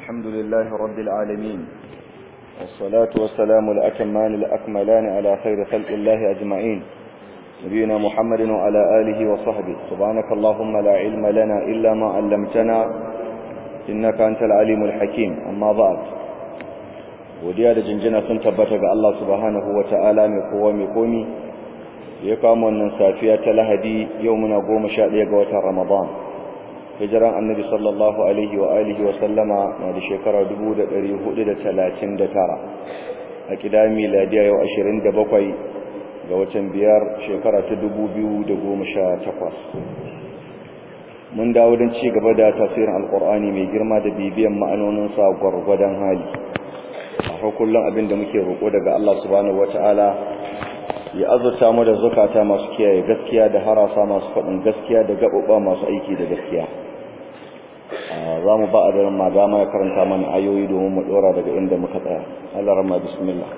الحمد لله رب العالمين والصلاة والسلام الأتمان الأكملان على خير خلق الله أجمعين نبينا محمد وعلى آله وصحبه سبحانك اللهم لا علم لنا إلا ما علمتنا إنك أنت العليم الحكيم أما بعد godiya da jinjina sun tabbata ga Allah subhanahu wa ta'ala mai kowa mai komi ya kama wannan safiya ta lahadi yau muna goma sha ɗaya ga watan ramadan hijiran annabi sallallahu alaihi wa alihi wa sallama na da shekara 1439 a kida miladiya yau 27 ga watan biyar shekara ta 2018 mun dawo don ci gaba da tafsirin alkur'ani mai girma da bibiyan ma'anoninsa gwargwadon hali a kullum abin da muke roƙo daga Allah subhanahu wata'ala ya azurta mu da zukata masu kiyaye gaskiya da harasa masu faɗin gaskiya da gaɓuɓa masu aiki da gaskiya za mu ba a daren magama ya karanta mana ayoyi domin mu ɗora daga inda muka tsaya Allah rama bismillah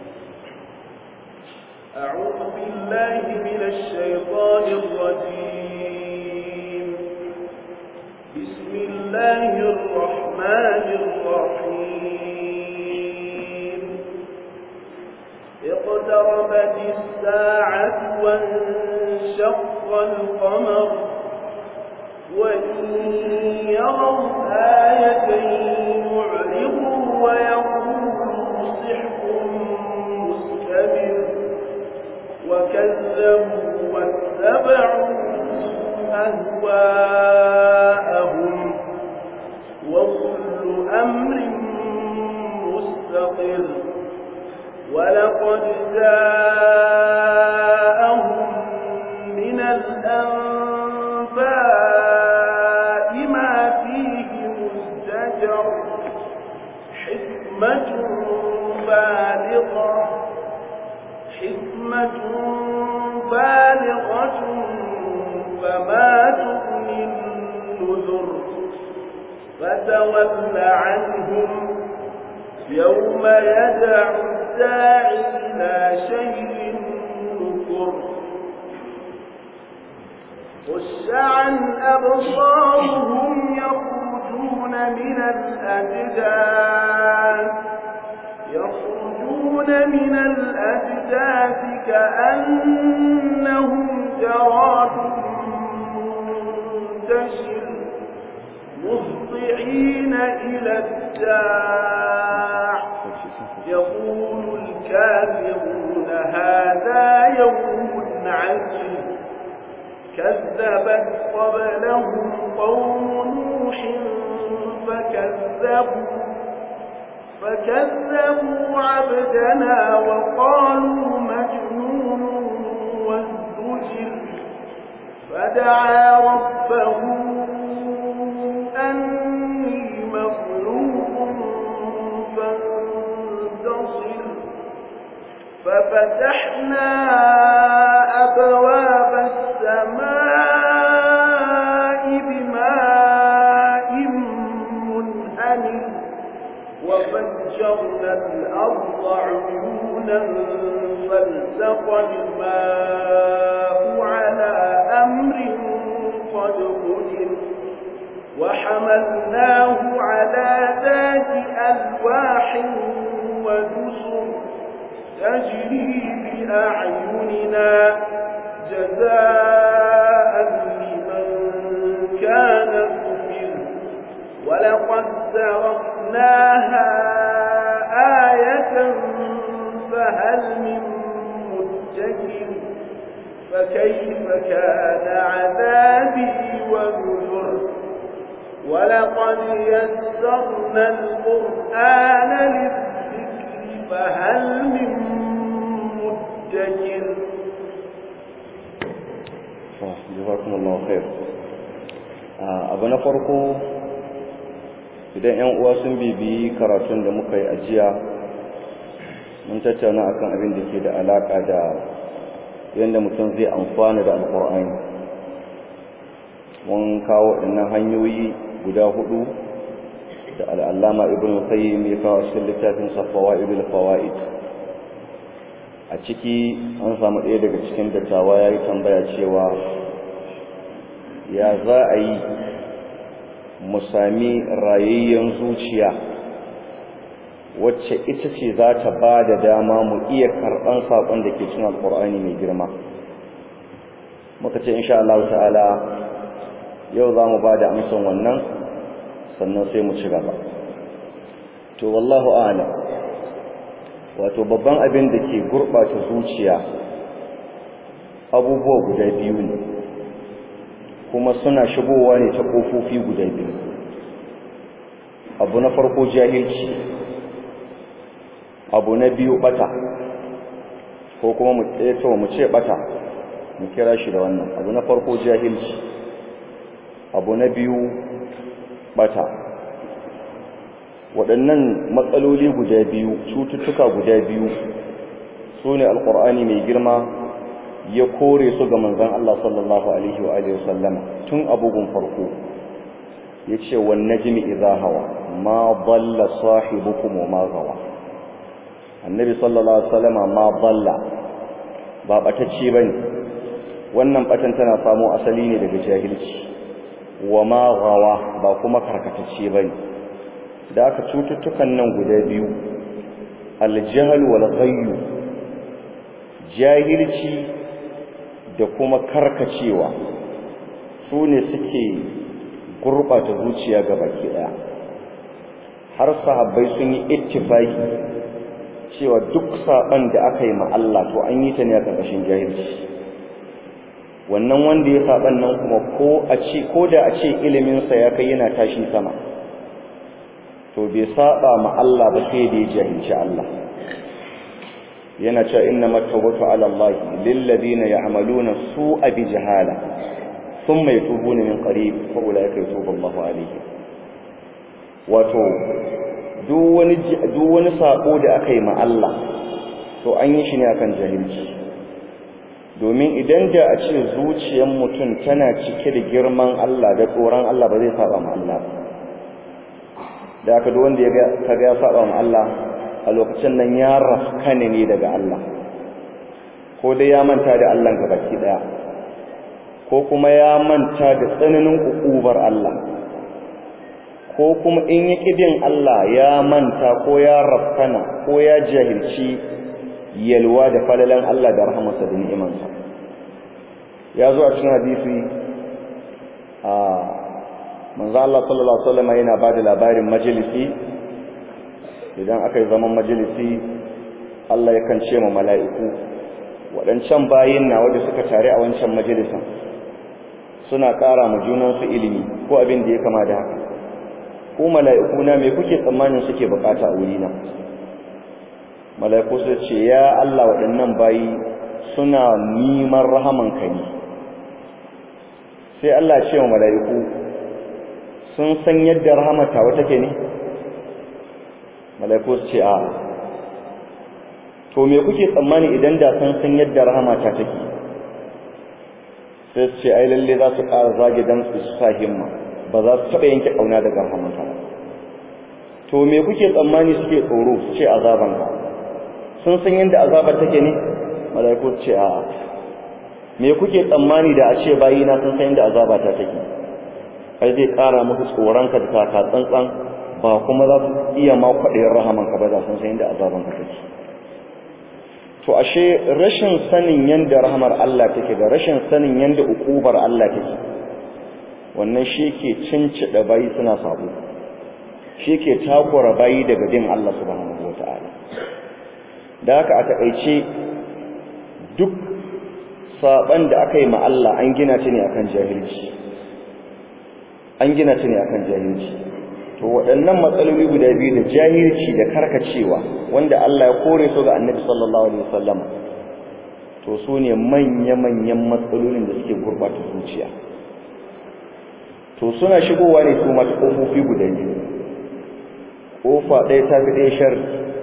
أعوذ بالله من الشيطان الرجيم بسم الله الرحمن الرحيم اقتربت الساعة وانشق القمر وإن يروا آية يعرضوا ويقولوا سحر مستمر وكذبوا واتبعوا أهواءهم وكل أمر مستقر ولقد جاءهم من الأنباء ما فيه مزدجر حكمة بالغة حكمة بالغة فما تغني النذر فتول عنهم يوم يدعو الداعي إلى شيء نكر خش عن أبصارهم يخرجون من الأجداث يخرجون من الأجداث كأنهم جراد منتشر مهطعين إلى الداع يقول الكافرون هذا يوم عجيب كذبت قبلهم قوم نوح فكذبوا فكذبوا عبدنا وقالوا مجنون وازدجر فدعا ربه أني مخلوق فانتصر ففتحنا أبواب السماء بماء منهمر وفجرنا الأرض عيونا فالتقى الماء على أمر قد قدر وحملناه على ذات ألواح ودسر تجري بأعيننا جزاء لمن كان كفر ولقد تركناها آية فهل من مدكر فكيف كان عذابي ونذر ولقد يسرنا القرآن للذكر فهل من مدكر جزاكم الله خير abu na farko idan yan uwa sun bibiyi karatun da muka yi ajiya mun tattauna akan abin da ke da alaka da yadda mutum zai amfana da alkur'ani mun kawo waɗannan hanyoyi guda hudu da al'allama ibn qayyim ya kawo cikin littafin safawa ibn fawaid a ciki an samu ɗaya daga cikin dattawa ya yi tambaya cewa ya za a yi mu sami rayayyen zuciya wacce ita ce za ta ba da dama mu iya karɓan saƙon da ke cin alƙur'ani mai girma muka ce insha Allah ta'ala yau za mu ba da amsan wannan sannan sai mu ci gaba to wallahu a'lam wato babban abin da ke gurɓata zuciya abubuwa guda biyu ne kuma suna shigowa ne ta ƙofofi guda biyu abu na farko jahilci abu na biyu bata ko kuma mu tsaye mu ce bata mu kira shi da wannan abu na farko jahilci abu na biyu bata waɗannan matsaloli guda biyu cututtuka guda biyu su ne alƙur'ani mai girma ya kore su ga manzan Allah sallallahu alaihi wa alihi wasallama tun abubuwan farko ya ce wan najmi idha hawa ma dalla sahibukum wa ma gawa annabi sallallahu alaihi wasallama ma dalla ba batacce bane wannan batan tana samo asali ne daga jahilci wa ma gawa ba kuma karkatacce bane da aka cututtukan nan guda biyu aljahl wal ghayyu jahilci da kuma karkacewa su ne suke gurɓata zuciya ga baki ɗaya har sahabbai sun yi ittifaki cewa duk saɓan da aka yi ma Allah to an yi ta ne a ƙarƙashin jahilci wannan wanda ya saɓan nan kuma ko a ce ko da a ce iliminsa ya kai yana tashi sama to bai saɓa ma Allah ba sai da ya jahilci Allah yana cewa inna matawbatu ala Allah lil ladina ya'maluna su'a bi jahala thumma yatubuna min qarib fa ulaika yatubu Allahu alayhim wato duk wani duk wani sako da aka yi ma Allah to an yi shi ne akan jahilci domin idan da a ce zuciyar mutum tana cike da girman Allah da tsoron Allah ba zai saba ma Allah da aka duk wanda ya ga kaga ya saba ma Allah a lokacin nan ya rafkane ne daga Allah ko dai ya manta da Allah baki daya ko kuma ya manta da tsananin ukubar Allah ko kuma in ya kidin Allah ya manta ko ya rafkana ko ya jahilci yalwa da falalan Allah da rahamarsa da ni'imansa ya zo a cikin hadisi a manzo Allah sallallahu alaihi wasallam yana bada labarin majalisi idan aka yi zaman majalisi Allah yakan ce ma mala'iku waɗancan bayin na wanda suka tare a wancan majalisan suna ƙara ma junansu ilimi ko abin da ya kama da haka ko mala'iku na me kuke tsammanin suke bukata a wurina mala'iku su ce ya Allah waɗannan bayi suna neman rahamanka ne sai Allah ce wa mala'iku sun san yadda rahamata wata ke ne mala'iku su ce a to me kuke tsammani idan da san san yadda rahamata take sai su ce ai lalle za su ƙara zage dan su sa himma ba za su taɓa yanke ƙauna daga rahamata to me kuke tsammani suke tsoro su ce azaban ka sun san yadda azabar take ne mala'iku su ce a me kuke tsammani da a ce bayina sun san yadda azaba ta take ai zai ƙara muku tsoronka da taka tsantsan ba kuma za su iya ma kwaɗayin rahamanka ba za sun san yadda azabanka take to ashe rashin sanin yadda rahamar Allah take da rashin sanin yadda ukubar Allah take wannan shi ke cincida bayi suna sabo shi ke takura bayi daga bin Allah subhanahu wata'ala da haka a taƙaice duk saban da aka yi ma Allah an gina ta ne akan jahilci an gina ta ne akan jahilci to waɗannan matsaloli guda biyu da jahilci da karkacewa wanda Allah ya kore su ga Annabi sallallahu alaihi wasallam to su ne manya-manyan matsalolin da suke gurbata zuciya to suna shigowa ne su mata kofofi guda biyu kofa ɗaya ta fi ɗaya shar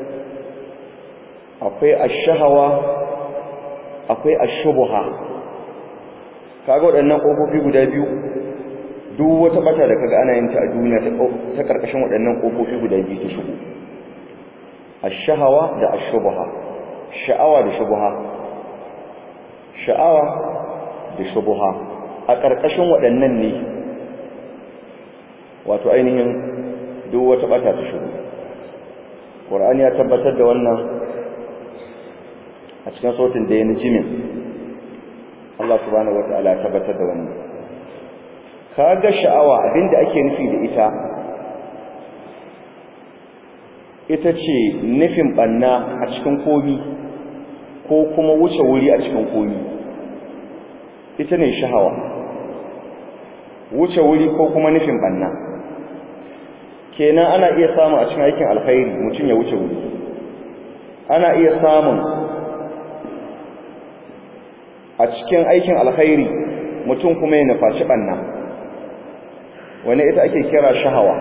akwai ashahawa akwai ashubuha kaga waɗannan kofofi guda biyu duk wata bata da kaga ana yin ta a duniya ta karkashin waɗannan kofofi guda biyu ta shigo ash-shahawa da ash-shubha sha'awa da shubha sha'awa da shubha a karkashin waɗannan ne wato ainihin duk wata bata ta shigo Qur'ani ya tabbatar da wannan a cikin sautin da ya jimin Allah subhanahu wata'ala ya tabbatar da wannan kaga sha'awa abinda ake nufi da ita ita ce nufin banna a cikin komi ko kuma wuce wuri a cikin komi ita ne sha'awa wuce wuri ko kuma nufin banna kenan ana iya samun a cikin aikin alkhairi mutum ya wuce wuri ana iya samun a cikin aikin alkhairi mutum kuma ya nufaci banna wani ita ake kira shahawa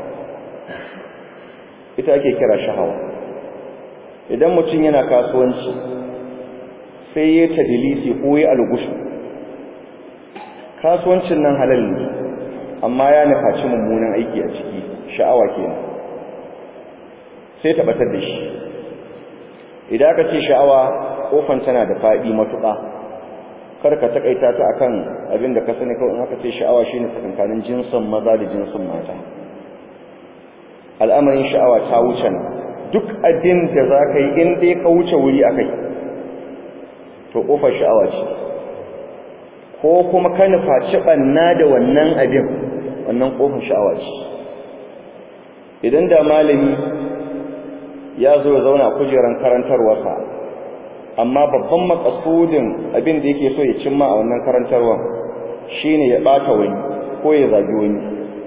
ita ake kira shahawa idan mutum yana kasuwanci sai ya tadilisi ko ya algushu kasuwancin nan halal ne amma ya nufaci mummunan aiki a ciki sha'awa kenan sai ta batar da shi idan aka ce sha'awa kofan tana da faɗi matuƙa kar ka takaita ta akan abin da ka sani kawai in aka ce sha'awa shine tsakankanin jinsin maza da jinsin mata al'amarin sha'awa ta wuce nan duk abin da za ka yi in dai ka wuce wuri akai to kofar sha'awa ce ko kuma ka nufaci ɓanna da wannan abin wannan kofar sha'awa ce idan da malami ya zo ya zauna kujeran karantarwarsa amma babban makasudin abin da yake so ya cimma a wannan karantarwa shine ya bata wani ko ya zagi wani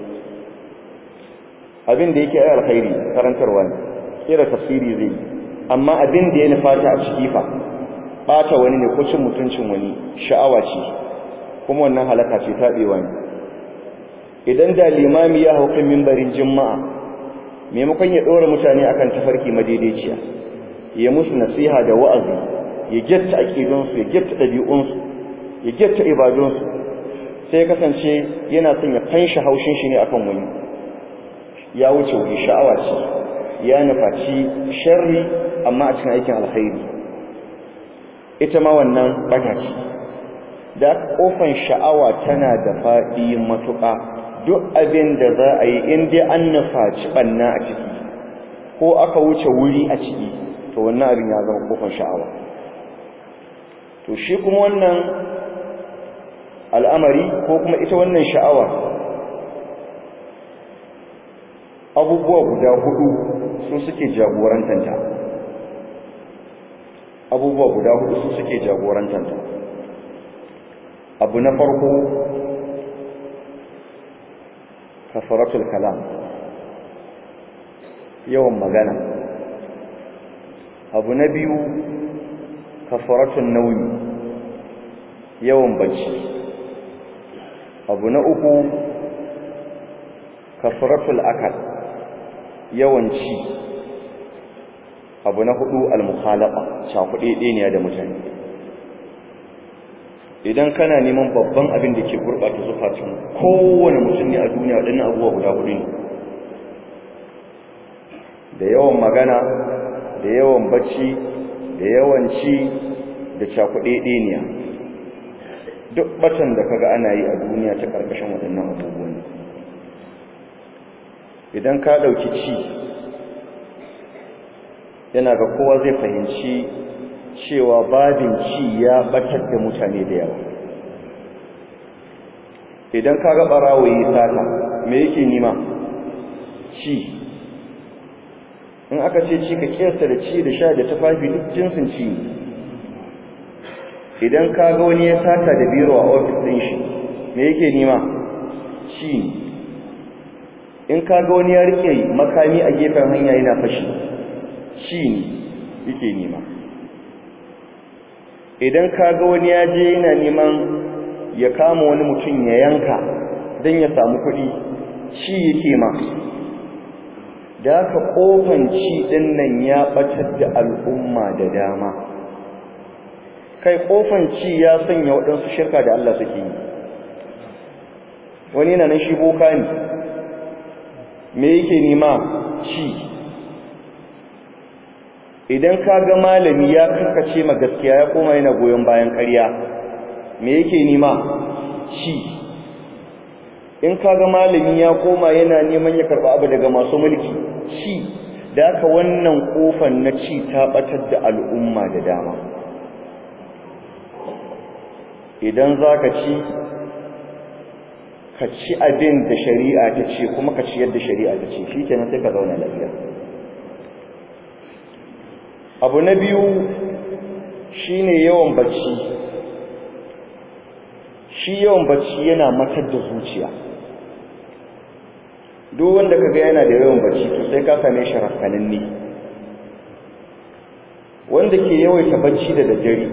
abin da yake alkhairi karantarwa ne kira tafsiri zai amma abin da ya nufata a ciki fa bata wani ne ko cin mutuncin wani sha'awa ce kuma wannan halaka ce tabewa ne idan da limami ya hauka mimbarin juma'a maimakon ya dora mutane akan tafarki madaidaiciya ya musu nasiha da wa'azi ya getta aqidunsu ya getta dabi'unsu ya getta ibadunsu sai ya kasance yana son ya fanshi haushin shi ne akan wani ya wuce wani sha'awa ce ya nufaci sharri amma a cikin aikin alkhairi ita ma wannan bata ce da kofan sha'awa tana da faɗi matuƙa duk abin da za a yi in dai an nufaci ɓanna a ciki ko aka wuce wuri a ciki to wannan abin ya zama kofan sha'awa to shi kuma wannan al'amari ko kuma ita wannan sha'awa abubuwa guda hudu su suke jagorantanta abubuwa guda hudu su suke jagorantanta abu na farko kafaratul kalam yawan magana abu na biyu kafaratul nauyi yawan bacci abu na uku kafaratul akal yawan ci abu na hudu al-mukhalaqa shafuɗe ɗeniya da mutane idan kana neman babban abin da ke gurɓata zukatun kowane mutum ne a duniya waɗannan abubuwa guda hudu ne da yawan magana da yawan bacci da yawan ci da cakuɗe ɗeniya duk batan da kaga ana yi a duniya ta ƙarƙashin waɗannan abubuwan idan ka ɗauki ci yana ga kowa zai fahimci cewa babin ci ya batar da mutane da yawa idan ka ga ɓarawo yi sata me yake nima ci in aka ce ci ka kiyasta da ci da sha da tufafi duk jinsin ci idan ka ga wani ya sata da biro a ofis ɗin shi me yake nima ci in ka ga wani ya rike makami a gefen hanya yana fashi ci ne yake nima idan ka ga wani ya je yana neman ya kama wani mutum ya yanka don ya samu kuɗi ci yake ma da haka ƙofan ci ɗin nan ya ɓatar da al'umma da dama kai ƙofan ci ya sanya waɗansu shirka da Allah suke yi wani na nan shi boka ne me yake nima ci idan ka ga malami ya karkace ma gaskiya ya koma yana goyon bayan ƙarya me yake nima ci in kaga malami ya koma yana neman ya karba abu daga masu mulki ci da aka wannan kofan na ci ta batar da al'umma da dama idan zaka ci ka ci abin da shari'a ta ce kuma ka ci yadda shari'a ta ce shikenan sai ka zauna lafiya abu na biyu shine yawan bacci shi yawan bacci yana matar da zuciya duk wanda kaga yana da yawan bacci to sai ka same shi rafkananne wanda ke yawaita bacci da daddare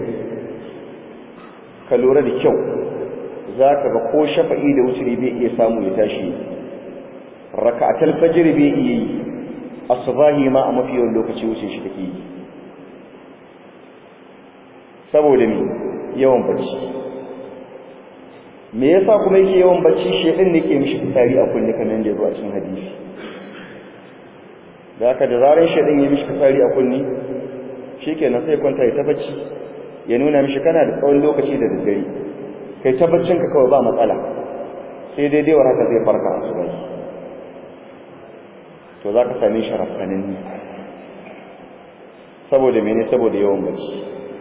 ka lura da kyau za ka ga ko shafa'i da wuturi bai iya samu ya tashi raka'atul fajr bai iya yi asbahi ma a mafi yawan lokaci wuce shi take yi saboda me yawan bacci me yasa kuma yake yawan bacci shedin ne ke mishi fitari a kunne kamar da zuwa cikin hadisi da haka da zaran shedin ya mishi fitari a kunne shikenan sai kwanta ya ta bacci ya nuna mishi kana da tsawon lokaci da daddare kai ta baccin ka kawai ba matsala sai dai dai haka zai farka a su to za ka same shi rafkanin ne saboda mene saboda yawan bacci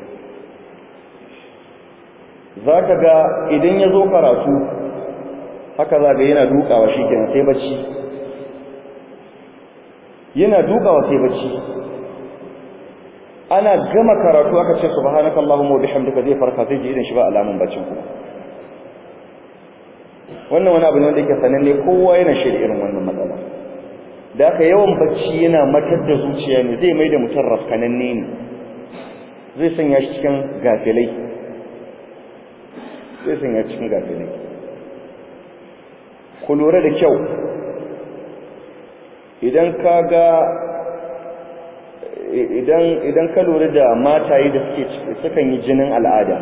za ka ga idan ya zo karatu haka za ga yana dukawa shi kenan sai bacci yana dukawa sai bacci ana gama karatu aka ce subhanaka allahumma wa bihamdika zai farka sai ji idan shi ba alamun baccin kuma wannan wani abu ne wanda yake sananne kowa yana shirya irin wannan matsala da aka yawan bacci yana matar da zuciya ne zai mai da mutum rafkananne ne zai sanya shi cikin gafilai zai sanya cikin gafilai ku lura da kyau idan ka ga idan idan ka lura da mataye da suke sukan yi jinin al'ada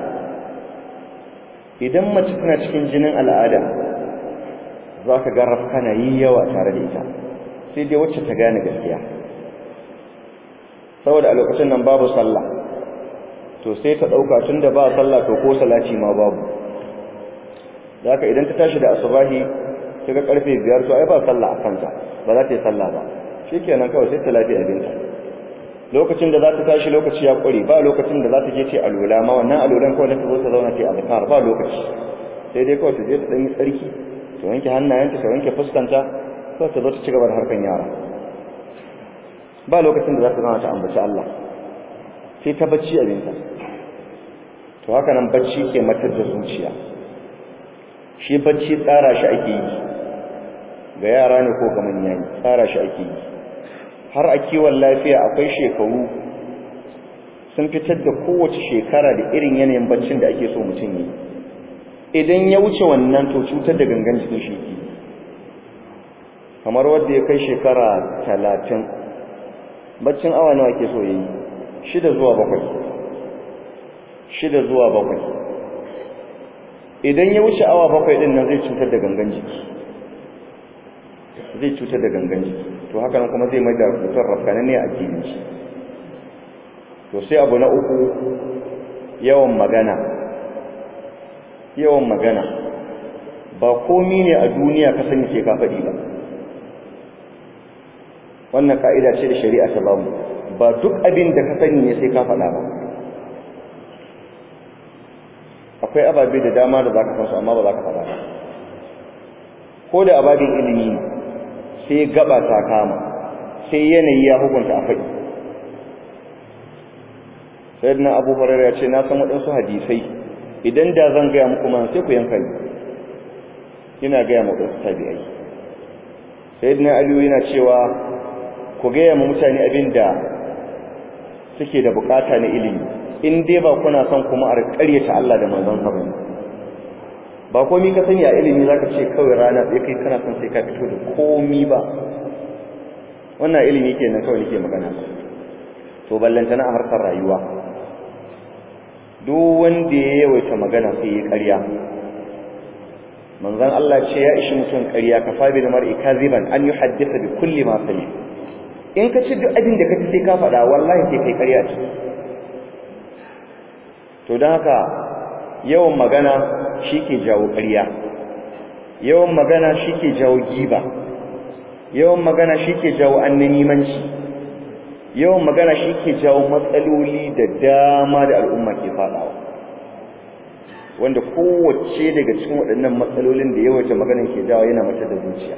idan mace tana cikin jinin al'ada za ka ga rafkana yi yawa tare da ita sai dai wacce ta gane gaskiya saboda a lokacin nan babu sallah to sai ta ɗauka tun da ba sallah to ko salati ma babu da haka idan ta tashi da asubahi ta ga karfe biyar to ai ba sallah a kanta ba za ta yi sallah ba shi kenan kawai sai ta lafi abinta lokacin da za ta tashi lokaci ya ƙure ba lokacin da za ta je ce alula ma wannan alulan kawai ta zo ta zauna ce azkar ba lokaci sai dai kawai ta je ta ɗan yi tsarki ta wanke hannayenta ta wanke fuskanta kawai ta zo ta ci gaba da harkan yara ba lokacin da za ta zauna ta ambaci Allah sai ta bacci abinta to haka nan bacci ke matar da zuciya shi bacci tsara shi ake yi ga yara ne ko ga manya ne tsara shi ake yi har a kiwon lafiya akwai shekaru sun fitar da kowace shekara da irin yanayin baccin da ake so mutum yi idan ya wuce wannan to cutar da gangan jikin shi ke kamar wanda ya kai shekara talatin baccin awa nawa ke so ya yi shida zuwa bakwai shida zuwa bakwai idan ya wuce awa bakwai din nan zai cutar da gangan jiki zai cutar da gangan jiki to haka nan kuma zai mai da mutum rafkanin ne a jikinci to sai abu na uku yawan magana yawan magana ba komi ne a duniya ka sani sai ka faɗi ba wannan ka'ida ce da shari'a ta bamu ba duk abin da ka sani ne sai ka faɗa ba akwai ababe da dama da zaka san su amma ba za ka faɗa ba ko da ababin ilimi sai gaba ta kama sai yanayi ya hukunta a faɗi sayyidina abu hurairah ya ce na san waɗansu hadisai idan da zan gaya muku man sai ku yanka ni ina gaya muku wasu tabi'ai sayyidina aliyu yana cewa ku gaya mu mutane abin da suke da bukata na ilimi in dai ba kuna son kuma a ƙaryata Allah da manzon sa bane ba komai ka sani a ilimi zaka ce kawai rana sai kai kana son sai ka fito da komai ba wannan ilimi kenan kawai nake magana to ballantana a harkar rayuwa duk wanda ya yawaita magana sai ya ƙarya manzon Allah ce ya ishi mutum ƙarya ka fa bi mar'i kaziban an yuhaddisa bi kulli ma sami in ka ci duk abin da ka ci sai ka faɗa wallahi sai kai ƙarya ce to don haka yawan magana shi ke jawo ƙarya yawan magana shike jawo giba yawan magana shike jawo annanimanci yawan magana shike jawo matsaloli da dama da al'umma ke fadawa wanda kowace daga cikin waɗannan matsalolin da yawaita maganin ke jawo yana mace da zuciya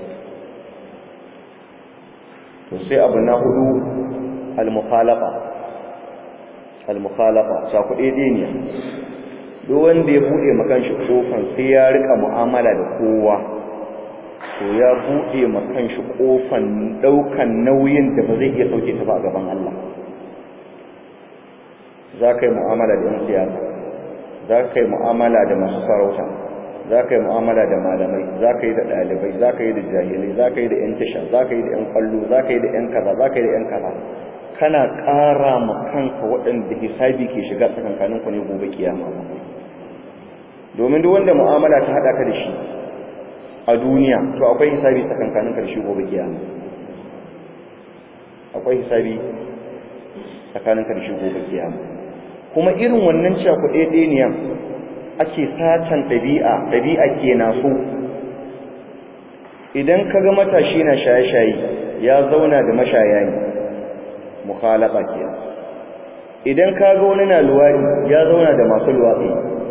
to sai abu na hudu al-mukhalafa al-mukhalafa sa kuɗe deniya duk wanda ya bude makan shi kofan sai ya rika mu'amala da kowa to ya bude makan shi kofan daukan nauyin da ba zai iya sauke ta ba a gaban Allah za ka yi mu'amala da 'yan siyasa za ka yi mu'amala da masu sarauta za ka yi mu'amala da malamai za ka yi da ɗalibai za ka yi da jahilai za ka yi da 'yan tasha za ka yi da 'yan kwallo za ka yi da 'yan kaza za ka yi da 'yan kaza kana ƙara ma kanka waɗanda hisabi ke shiga tsakankaninku ne gobe kiyama domin duk wanda mu'amala ta haɗa ka da shi a duniya to akwai hisabi tsakankaninka da shi gobe kiyama akwai hisabi tsakaninka da shi gobe kiyama kuma irin wannan cakuɗe ɗeniyan ake satan ɗabi'a ɗabi'a ke na so idan ka ga matashi na shaye-shaye ya zauna da mashaya ne mukhalaba ke idan ka ga wani na luwadi ya zauna da masu luwaɗi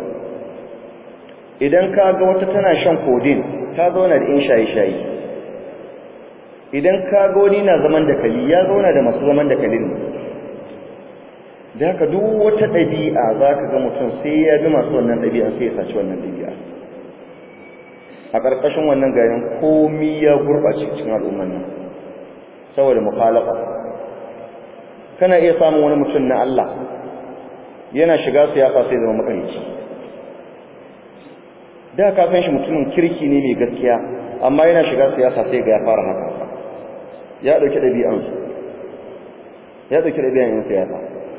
idan ka ga wata tana shan kodin ta zauna da in shaye-shaye idan ka ga wani na zaman da kali ya zauna da masu zaman da kalin ne da haka duk wata ɗabi'a za ka ga mutum sai ya bi masu wannan ɗabi'a sai ya saci wannan ɗabi'a a ƙarƙashin wannan garin komi ya gurɓace cikin al'umman nan saboda mukhalafa kana iya samun wani mutum na Allah yana shiga siyasa sai zama makarici da ka san shi mutumin kirki ne mai gaskiya amma yana shiga siyasa sai ga ya fara haka ya ɗauki ɗabi'ansu ya ɗauki ɗabi'an yin siyasa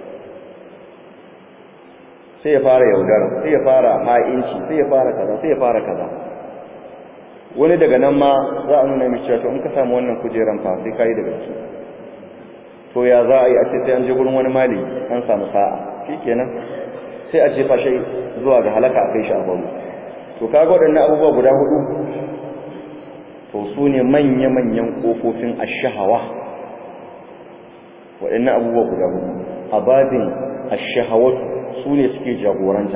sai ya fara yaudara sai ya fara ha'inci sai ya fara kaza sai ya fara kaza wani daga nan ma za a nuna mishi cewa to in ka samu wannan kujeran fa sai kai daga su to ya za a yi a ce sai an je gurin wani mali an samu sa'a shikenan sai a jefa shi zuwa ga halaka a kai shi a bamu to kaga waɗannan abubuwa guda hudu to su ne manya-manyan ƙofofin ashahawa waɗannan abubuwa guda hudu a babin ashahawatu su ne suke jagoranta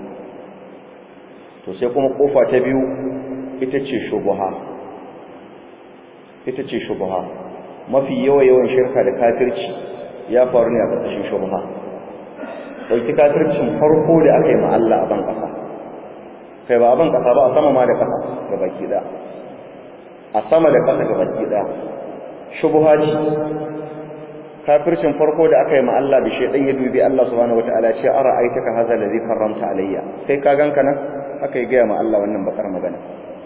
to sai kuma kofa ta biyu ita ce shubuha ita ce shubuha mafi yawa yawan shirka da kafirci ya faru ne a ƙarƙashin shubuha ɗauki kafircin farko da aka yi Allah a ban ƙasa kai ba a ban ƙasa ba a sama ma da ƙasa ga baki ɗaya a sama da ƙasa ga baki ɗaya shubuha ce kafircin farko da aka yi ma Allah bi shedan ya dubi Allah subhanahu wataala ce ara aitaka hadha alladhi karramta alayya kai ka ganka nan aka yi ga ma Allah wannan bakar magana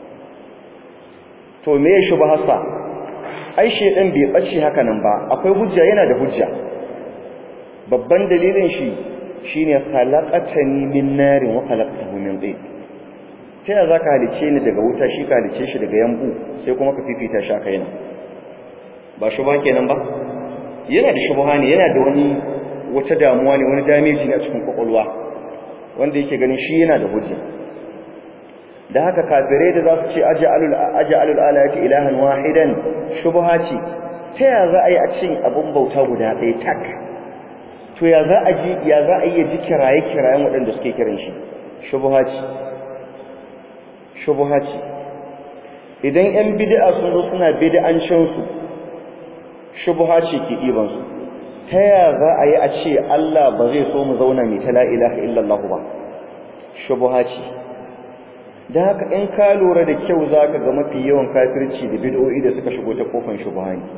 to me ya shubhasa ai shedan bai bace haka nan ba akwai hujja yana da hujja babban dalilin shi shine khalaqatani min narin wa khalaqtahu min tin ta ya zaka halice ni daga wuta shi ka halice shi daga yambu sai kuma ka fifita shi aka yana ba shubha kenan ba yana da shubha ne yana da wani wata damuwa ne wani damage ne a cikin kwakwalwa wanda yake ganin shi yana da hujja da haka kafirai da za su ce aj'alul aj'alul alayati ilahan wahidan shubha ce ta ya za a yi a cikin abun bauta guda ɗaya tak to ya za a ji ya za a yi ji kiraye kirayen waɗanda suke kiran shi shubha ce shubha ce idan yan bid'a sun zo suna bid'ancin su shubha ce ke ɗiban su ta ya za a yi a ce Allah ba zai so mu zauna mai ta la ilaha illallah ba shubha ce da haka in ka lura da kyau zaka ga mafi yawan kafirci da bid'o'i da suka shigo ta kofan shubha ne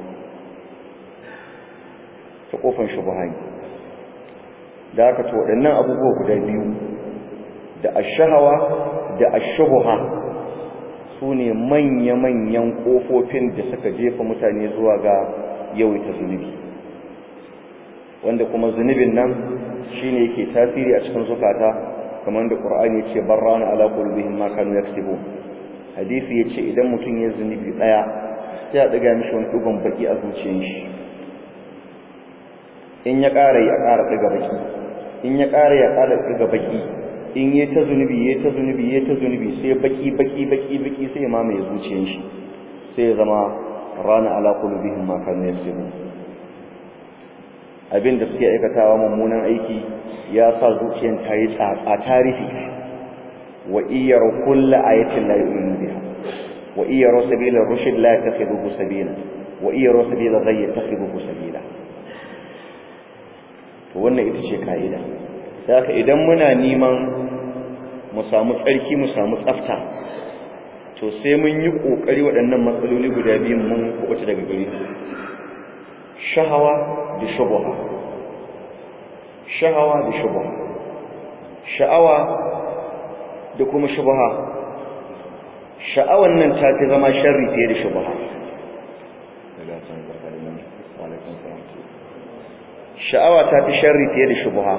ta kofan shubha ne da haka to waɗannan abubuwa guda biyu da ashahawa da ashubha su ne manya-manyan kofofin da suka jefa mutane zuwa ga yawaita zunubi wanda kuma zunubin nan shine yake tasiri a cikin zukata kamar da Qur'ani yace barrana ala qulubihim ma kanu yaksibun hadisi yace idan mutum ya zunubi daya sai ya daga mishi wani dugon baki a zuciyar shi in ya ƙara ya ƙara daga baki in ya ƙara ya ƙara daga baki in yi ta zunubi yi ta zunubi yi ta zunubi sai baki baki baki baki sai ma mai zuciyar shi sai ya zama rana ala qulubihim ma kanu yasirun abin da suke aikatawa mummunan aiki ya sa zuciyar ta yi tsatsa tarihi wa iyar kullu ayatin la yu'minu biha wa iyar sabila rushd la yattakhidhuhu sabila wa iyar sabila ghayy yattakhidhuhu sabila to wannan ita ce kaida haka idan muna neman mu samu tsarki mu samu tsafta to sai mun yi kokari waɗannan matsaloli guda biyu mun kuɓuta daga gare su shahawa da shubha shahawa da shubha sha'awa da kuma shubha sha'awan nan ta fi zama sharri fiye da shubha sha'awa ta fi sharri fiye da shubha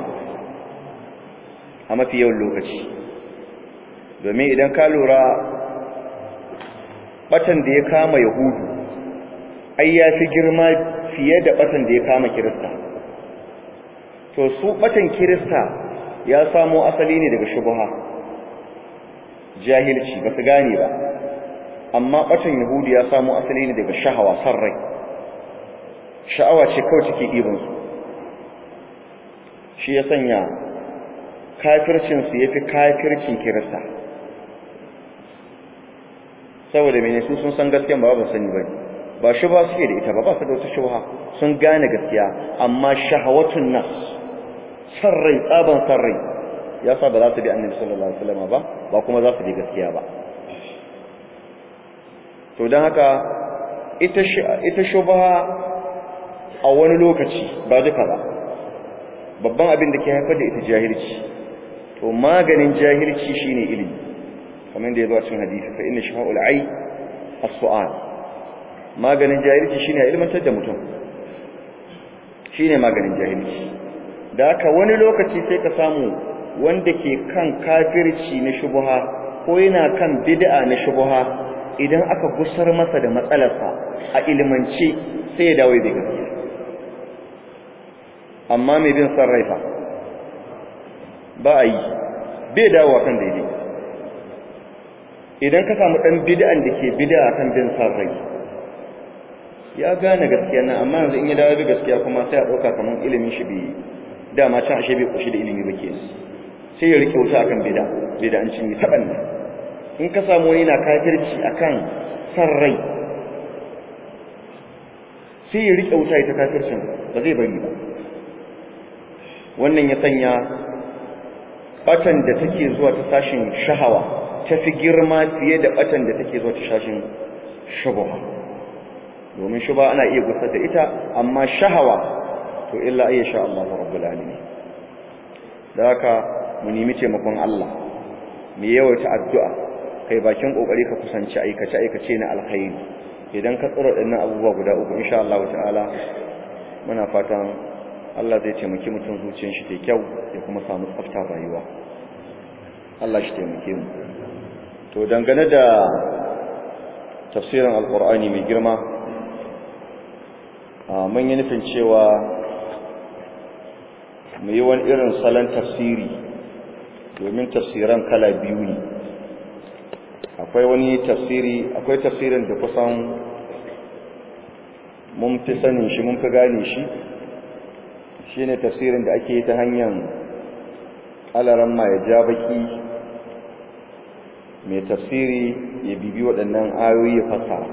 a mafi yawan lokaci domin idan ka lura batan da ya kama yahudu ai ya fi girma fiye da batan da ya kama kirista to su batan kirista ya samo asali ne daga shubha jahilci ba su gane ba amma batan yahudu ya samo asali ne daga shahawa san rai sha'awa ce kawai take ɗibansu shi ya sanya kafircinsu ya fi kafircin kirista saboda mene su sun san gaskiya ba ba sani ba ba shi ba suke da ita ba ba su da wata shubha sun gane gaskiya amma shahawatun nas sarrai tsaban sarrai ya sa ba za su bi annabi sallallahu alaihi wasallam ba ba kuma za su bi gaskiya ba to don haka ita ita shubha a wani lokaci ba duka ba babban abin da ke haifar da ita jahilci to maganin jahilci shine ilimi kamar da ya zo a cikin hadisi fa inna shifa'ul ai as-su'al maganin jahilci shine ilmantar da mutum shine maganin jahilci da haka wani lokaci sai ka samu wanda ke kan kafirci na shubha ko yana kan bid'a na shubha idan aka gusar masa da matsalarsa a ilimance sai ya dawo da gaskiya amma mai bin san rai fa ba a yi bai dawo kan daidai idan ka samu dan bid'an da ke bid'a kan bin san rai ya gane gaskiya nan amma yanzu in ya dawo da gaskiya kuma sai a dauka kaman ilimin shi bai dama can ashe bai kushi da ilimi ba kenan sai ya rike wuta akan bid'a bid'an cin yi taban ne in ka samu wani na kafirci akan san rai sai ya rike wuta ita kafircin ba zai bari ba wannan ya sanya batan da take zuwa ta sashin shahawa ta fi girma fiye da batan da take zuwa ta sashin shubha domin shubha ana iya gusar da ita amma shahawa to illa ayya sha Allah rabbul alamin da haka mu nemi taimakon Allah mu yawaita addu'a kai bakin kokari ka kusanci aikace aikace na alkhairi idan ka tsara dinnan abubuwa guda uku insha Allah ta'ala muna fatan Allah zai taimaki mutum zuciyar shi ta kyau ya kuma samu tsafta rayuwa Allah shi taimake mu to dangane da tafsirin alqur'ani mai girma mun yi nufin cewa mu yi wani irin salon tafsiri domin tafsiran kala biyu ne akwai wani tafsiri akwai tafsirin da kusan mun fi sanin shi mun fi gane shi shine tafsirin da ake ta hanyar alaramma ya ja baki mai tafsiri ya bibi waɗannan ayoyi ya fassara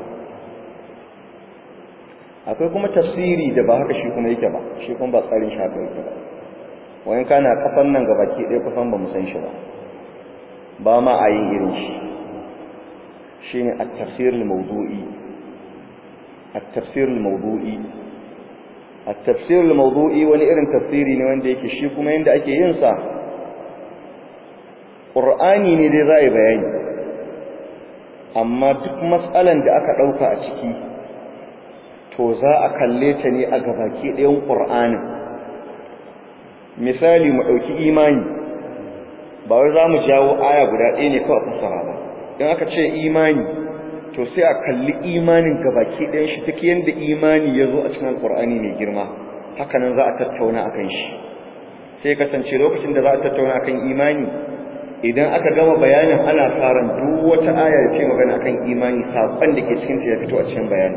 akwai kuma tafsiri da ba haka shi kuma yake ba shi kuma ba tsarin shafi yake ba wayan kana kafan nan ga baki ɗaya kusan ba mu san shi ba ba ma a yin irin shi shine at-tafsir al-mawdu'i at-tafsir al-mawdu'i at-tafsir al-mawdu'i wani irin tafsiri ne wanda yake shi kuma yanda ake yin sa Qur'ani ne dai zai bayani amma duk matsalan da aka dauka a ciki to za a kalle ta ne a gabaki ɗayan Qur'anin misali mu dauki imani ba wai za mu jawo aya guda ɗaya ne kawai fassara ba in aka ce imani to sai a kalli imanin gabaki ɗayan shi take yanda imani ya zo a cikin alƙur'ani mai girma haka nan za a tattauna akan shi sai kasance lokacin da za a tattauna akan imani idan aka gama bayanin ana faran duk wata aya da ce magana akan imani saƙon da ke cikin ta ya fito a cikin bayani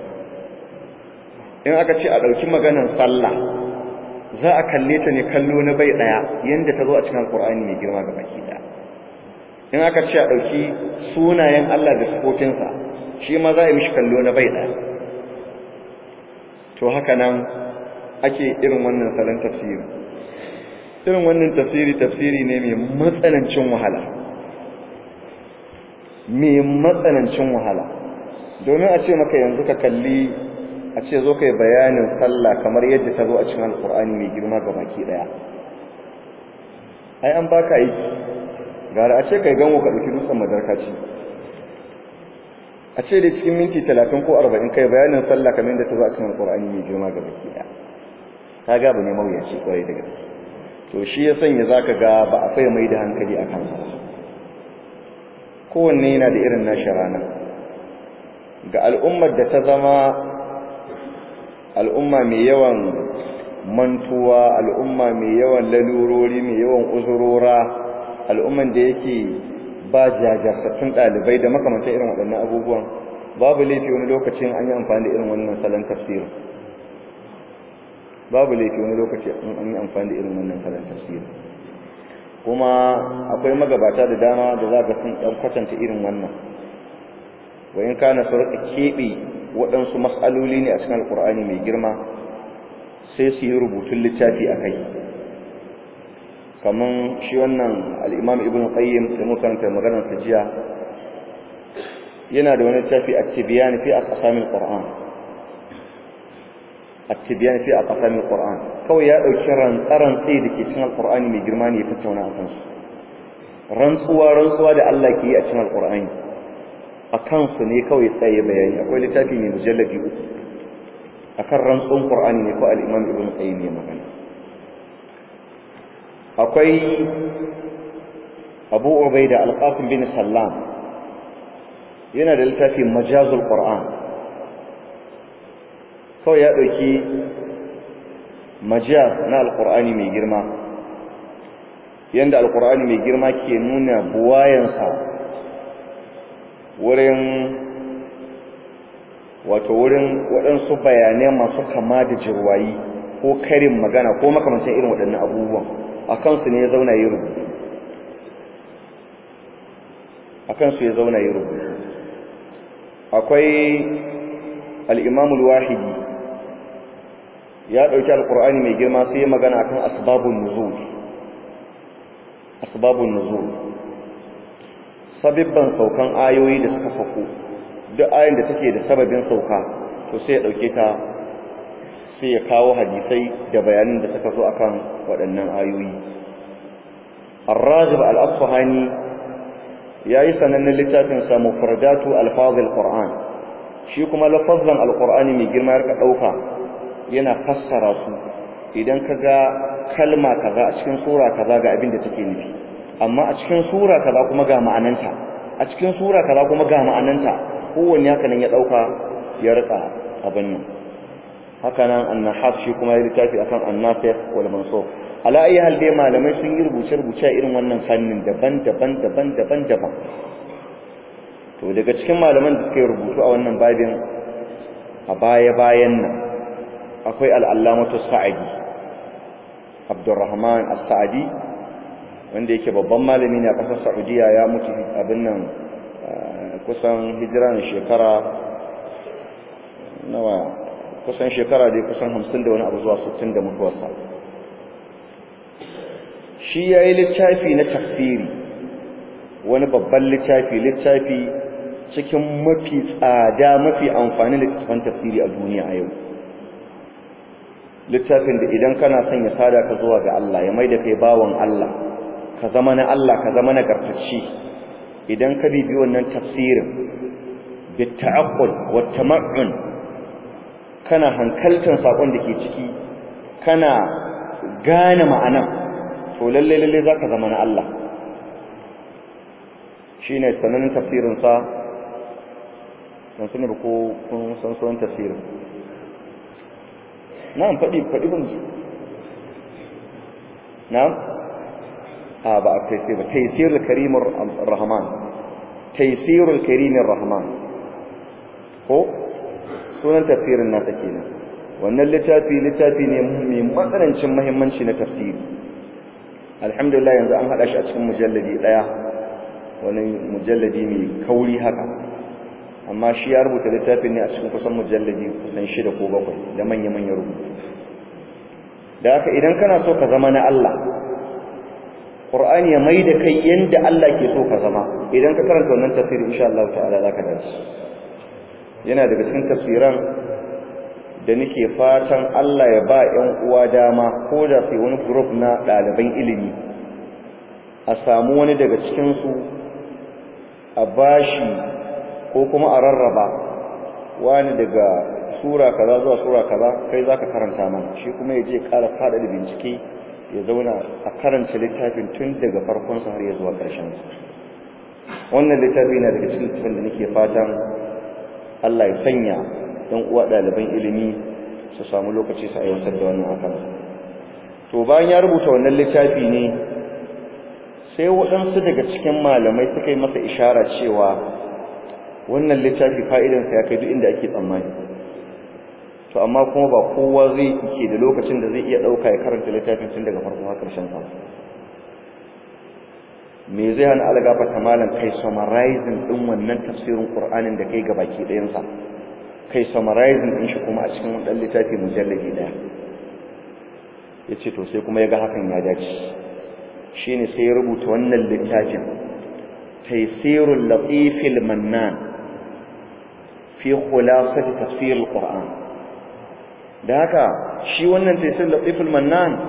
in aka ce a ɗauki maganar sallah za a kalle ta ne kallo na bai ɗaya yadda ta zo a cikin alƙur'ani mai girma ga baki ɗaya in aka ce a ɗauki sunayen Allah da sifofinsa shi ma za a yi mishi kallo na bai ɗaya to haka nan ake irin wannan salon tafsiri irin wannan tafsiri tafsiri ne mai matsanancin wahala mai matsanancin wahala domin a ce maka yanzu ka kalli a ce zo kai bayanin sallah kamar yadda ta zo a cikin alkur'ani mai girma ga baki daya ai an baka aiki gara a ce kai ganwo ka dauki dutsen madarkaci a ce da cikin minti 30 ko 40 kai bayanin sallah kamar yadda ta zo a cikin alkur'ani mai girma ga baki daya kaga ba ne mawuyaci kwarai da gaske to shi ya sanya zaka ga ba a faya mai da hankali a kansa kowanne yana da irin nashi rana ga al'ummar da ta zama al'umma mai yawan mantuwa al'umma mai yawan lalurori mai yawan uzurora al'umman da yake ba jajartattun ɗalibai da makamantar irin waɗannan abubuwan babu laifi wani lokacin an yi amfani da irin wannan salon tafsirin babu laifi wani lokaci an yi amfani da irin wannan salon tafsirin kuma akwai magabata da dama da za ga sun ɗan kwatanta irin wannan wayin kana su rika keɓe waɗansu matsaloli ne a cikin alƙur'ani mai girma sai su yi rubutun littafi a kai kamar shi wannan al'imam ibn qayyim da mukaranta maganar jiya yana da wani littafi a tibiyan fi a ƙasamin ƙur'an a tibiyan fi a ƙasamin ƙur'an kawai ya ɗauki rantsaran tsaye da ke cikin alƙur'ani mai girma ne ya tattauna a kansu rantsuwa rantsuwa da Allah ke yi a cikin alƙur'ani a kansu ne kawai tsaye bayani akwai littafi mai mujallabi uku a kan rantsun ƙur'ani ne ko al'imam ibn qayyim ya magana akwai abu ubaida alqasim bin sallam yana da littafi majazul qur'an kawai ya ɗauki majaz na alƙur'ani mai girma yanda alƙur'ani mai girma ke nuna buwayansa wurin wato wurin waɗansu bayanai masu kama da jirwayi ko karin magana ko makamancin irin waɗannan abubuwan a kansu ne ya zauna yi rubutu a kansu ya zauna yi rubutu akwai al'imamul wahidi ya ɗauki alƙur'ani mai girma sai ya magana kan asbabun nuzul asbabun nuzul sabibban saukan ayoyi da suka sauko duk ayin da take da sababin sauka to sai ya dauke ta sai ya kawo hadisai da bayanin da suka zo akan waɗannan ayoyi Ar-Rajib Al-Asfahani yayi sanannen littafin sa Mufradatu Al-Fadh Al-Qur'an shi kuma lafazan Al-Qur'ani mai girma ya dauka yana fassara su idan kaga kalma kaza a cikin sura kaza ga abin da take nufi amma a cikin sura kaza kuma ga ma'ananta a cikin sura kaza kuma ga ma'ananta kowanne haka nan ya dauka ya rika abin nan haka nan annahas shi kuma ya littafi akan annafiq wal mansub ala ayi hal dai malamai sun yi rubuce rubuce irin wannan fannin daban-daban daban-daban daban to daga cikin malaman da suka yi rubutu a wannan babin a baya bayan nan akwai al-allamatu sa'idi abdurrahman as-sa'idi wanda yake babban malami ne a ƙasar Saudiya ya mutu abin nan kusan hijira ne shekara nawa kusan shekara dai kusan 50 da wani abu zuwa 60 da mutuwarsa shi yayi littafi na tafsiri wani babban littafi littafi cikin mafi tsada mafi amfani da littafin tafsiri a duniya a yau littafin da idan kana son ya sada ka zuwa ga Allah ya maida kai bawon Allah ka zama na Allah ka zama nagartacci idan ka bibi wannan tafsirin bitta'aqqul wa tama'un kana hankaltan sakon da ke ciki kana gane ma'anan to lalle lalle zaka zama na Allah shine sanannen tafsirin sa dan sani ko kun san sunan tafsirin na'am fadi fadi ban na'am a ba a taisir ba taisirul karimur rahman taisirul karimur rahman ko sunan tafsirin nasa kenan wannan littafi littafi ne mai matsanancin muhimmanci na tafsiri alhamdulillah yanzu an hada shi a cikin mujalladi daya wani mujalladi mai kauri haka amma shi ya rubuta littafin ne a cikin kusan mujalladi kusan shida ko bakwai da manya-manya rubutu da haka idan kana so ka zama na Allah Qur'ani ya mai da kai yanda Allah ke so ka zama idan ka karanta wannan tafsiri insha Allah ta'ala zaka dace yana daga cikin tafsiran da nake fatan Allah ya ba ƴan uwa dama ko da sai wani group na ɗaliban ilimi a samu wani daga cikin su a bashi ko kuma a rarraba wani daga sura kaza zuwa sura kaza kai zaka karanta mana shi kuma ya je ƙara fada da bincike ya zauna a karanta littafin tun daga farkon sa har ya zuwa ƙarshen sa wannan littafi yana daga cikin littafin da nake fatan Allah ya sanya dan uwa ɗaliban ilimi su samu lokaci su aiwatar da wannan akan sa to bayan ya rubuta wannan littafi ne sai waɗansu daga cikin malamai suka yi masa ishara cewa wannan littafi fa'idansa ya kai duk inda ake tsammani to amma kuma ba kowa zai ke da lokacin da zai iya ɗauka ya karanta littafin tun daga farko har ƙarshen sa me zai hana algafa ta malam kai summarizing din wannan tafsirin qur'anin da kai gabaki ɗayan sa kai summarizing din shi kuma a cikin wannan littafi mujalladi daya yace to sai kuma yaga hakan ya dace shine sai ya rubuta wannan littafin taysirul latifil mannan fi khulasati tafsir alquran da haka shi wannan taysir latiful mannan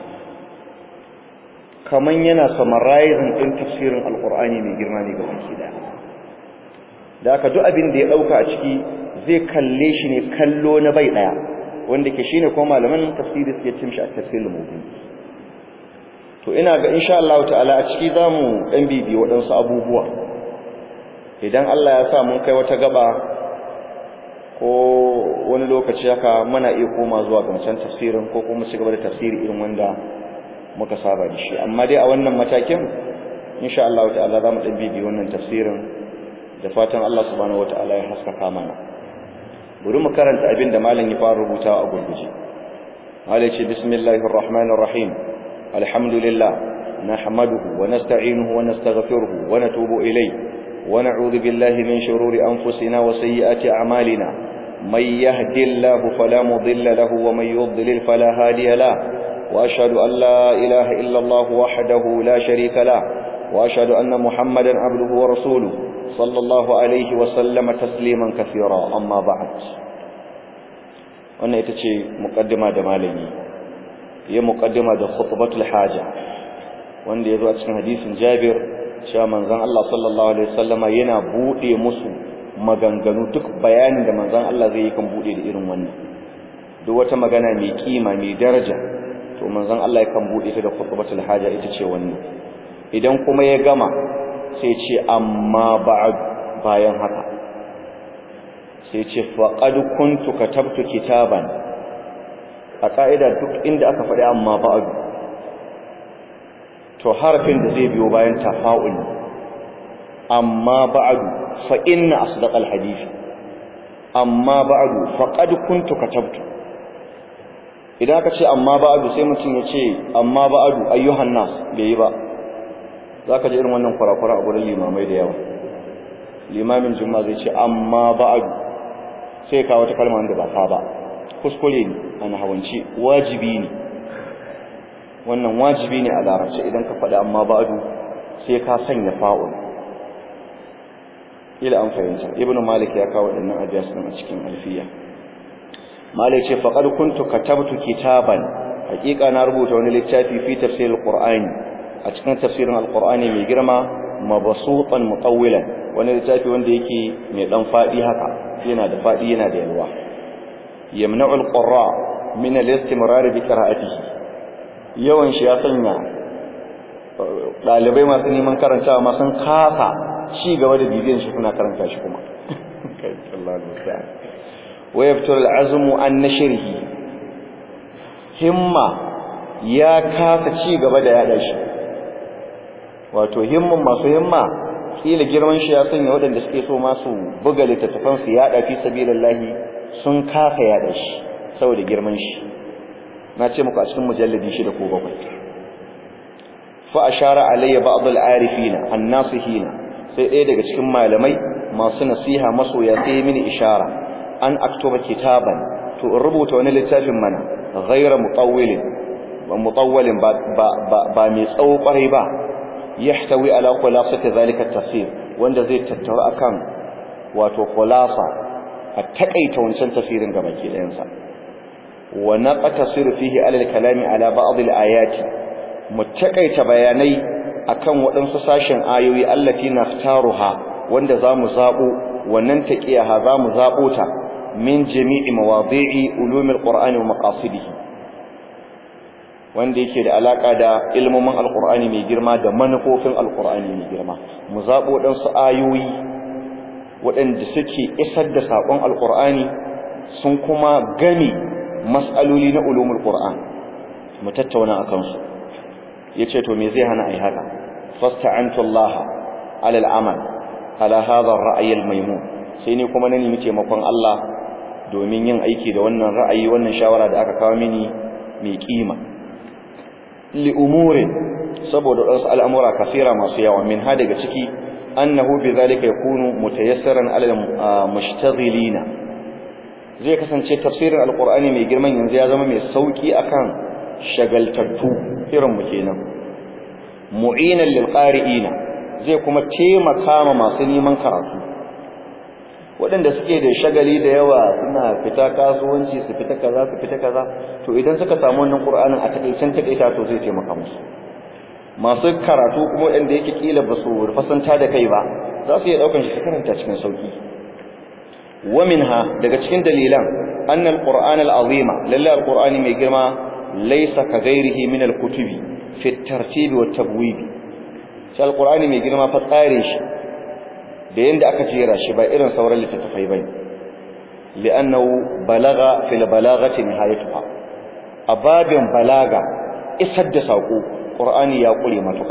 kaman yana summarizing din tafsirin alqur'ani mai girma ne ga baki da da haka duk abin da ya dauka a ciki zai kalle shi ne kallo na bai daya wanda ke shine kuma malaman tafsiri suke cin shi a tafsirul mubin to ina ga insha Allah ta'ala a ciki zamu dan bibi waɗansu abubuwa idan Allah ya sa mun kai wata gaba ko wani lokaci haka muna iya koma zuwa ga wancan tafsirin ko kuma ci gaba da tafsiri irin wanda muka saba da shi amma dai a wannan matakin insha Allah ta'ala zamu dan bibi wannan tafsirin da fatan Allah subhanahu wataala ya haskaka mana bari mu karanta abin da malam ya fara rubutawa a gurguje malai ce bismillahir rahmanir rahim alhamdulillah nahmaduhu wa nasta'inuhu wa nastaghfiruhu wa natubu ilayh wa na'udhu billahi min shururi anfusina wa sayyiati a'malina may yahdihillahu fala mudilla lahu wa may yudlil fala hadiya lahu وأشهد أن لا إله إلا الله وحده لا شريك له وأشهد أن محمدا عبده ورسوله صلى الله عليه وسلم تسليما كثيرا أما بعد wannan ita ce muqaddima da malami ya muqaddima da khutbatul haja wanda yazo a cikin hadisin Jabir cewa manzon Allah sallallahu alaihi wasallama yana bude musu maganganu duk bayanin da manzon Allah zai yi kan bude da irin wannan duk wata magana mai kima mai daraja to manzon Allah yakan bude ta da khutbatul haja ita ce wannan idan kuma ya gama sai ce amma ba'd bayan haka sai ce faqad kuntu katabtu kitaban a ka'ida duk inda aka faɗi amma ba'd to harfin da zai biyo bayan tafa'ul amma ba'd fa inna asdaqal hadith amma ba'd faqad kuntu katabtu idan aka ce amma ba'du sai mutum ya ce amma ba'du ayyuhan nas bai yi ba zaka ji irin wannan kurakura a gurin limamai da yawa limamin juma'a zai ce amma ba'du sai ka wata kalma da ba ka ba kuskure ne ana hawanci wajibi ne wannan wajibi ne a larabci idan ka faɗi amma ba'du sai ka sanya fa'ul ila an fahimta ibnu malik ya kawo waɗannan ajiyas a cikin alfiya malai ce faqad kuntu katabtu kitaban hakika na rubuta wani littafi fi tafsir alqur'ani a cikin tafsirin alqur'ani mai girma mabsutan mutawwilan wani littafi wanda yake mai dan fadi haka yana da fadi yana da yalwa yamna'u alqurra min al-istimrar bi qira'atihi yawan shi ya sanya dalibai masu neman karantawa ma sun kafa ci gaba da bibiyan shi kuna karanta shi kuma kai Allah musta'an ويبتل العزم عن نشره همة يا كاف ci gaba da yada shi wato himman masu himma kila girman shi ya sanya waɗanda suke so masu buga littattafan su yaɗa fi sabilillahi sun kafa yaɗa shi saboda girman shi na ce muku a cikin mujalladi shida ko bakwai fa ashara alayya ba'd al-arifina an-nasihina sai ɗaya daga cikin malamai masu nasiha masoya sai mini ishara an aktuba kitaban to in rubuta wani littafin mana ghayra mutawwilin wa mutawwalin ba ba ba mai tsawo kwarai ba yahtawi ala khulasati zalika at-tafsir wanda zai tattauna akan wato khulasa a takaita wancan tafsirin gaba ke ɗayan sa wa naqtasiru fihi ala al-kalami ala ba'd al-ayati mu takaita bayanai akan waɗansu sashen ayoyi allati naftaruha wanda zamu zabo wannan taqiyaha zamu zabo ta min jami'i mawadi'i ulumil qur'ani wa maqasidihi wanda yake da alaka da ilmomin alqur'ani mai girma da manufofin alqur'ani mai girma mu zabo dan su ayoyi waɗanda suke isar da sakon alqur'ani sun kuma gami mas'aloli na ulumul qur'an mu tattauna akan su yace to me zai hana ai haka fasta'antu Allah ala al-amal ala hadha ar-ra'y al-maymun sai ni kuma na nemi taimakon Allah domin yin aiki da wannan ra'ayi wannan shawara da aka kawo mini mai kima li umurin saboda wasu al'amura kafira masu yawa min ha daga ciki annahu bi zalika yakunu mutayassaran ala mushtaghilina zai kasance tafsirin alqur'ani mai girman yanzu ya zama mai sauki akan shagaltattu irin mu kenan mu'inan lil qari'ina zai kuma taimaka ma masu neman karatu waɗanda suke da shagali da yawa suna fita kasuwanci su fita kaza su fita kaza to idan suka samu wannan qur'anin a takeicen takeita to zai taimaka musu masu karatu kuma waɗanda yake kila ba su fasanta da kai ba za su iya ɗaukan shi su karanta cikin sauki wa minha daga cikin dalilan annal qur'an al-azima lalla al-qur'ani mai girma laysa ka ghairihi min al-kutubi fi at-tartib wa at-tabwib shi al-qur'ani mai girma fa tsare shi da yanda aka jera shi ba irin sauran littattafai bane li'annahu balagha fil balaghati nihayatuha ababin balaga isar da sako qur'ani ya kure matuƙa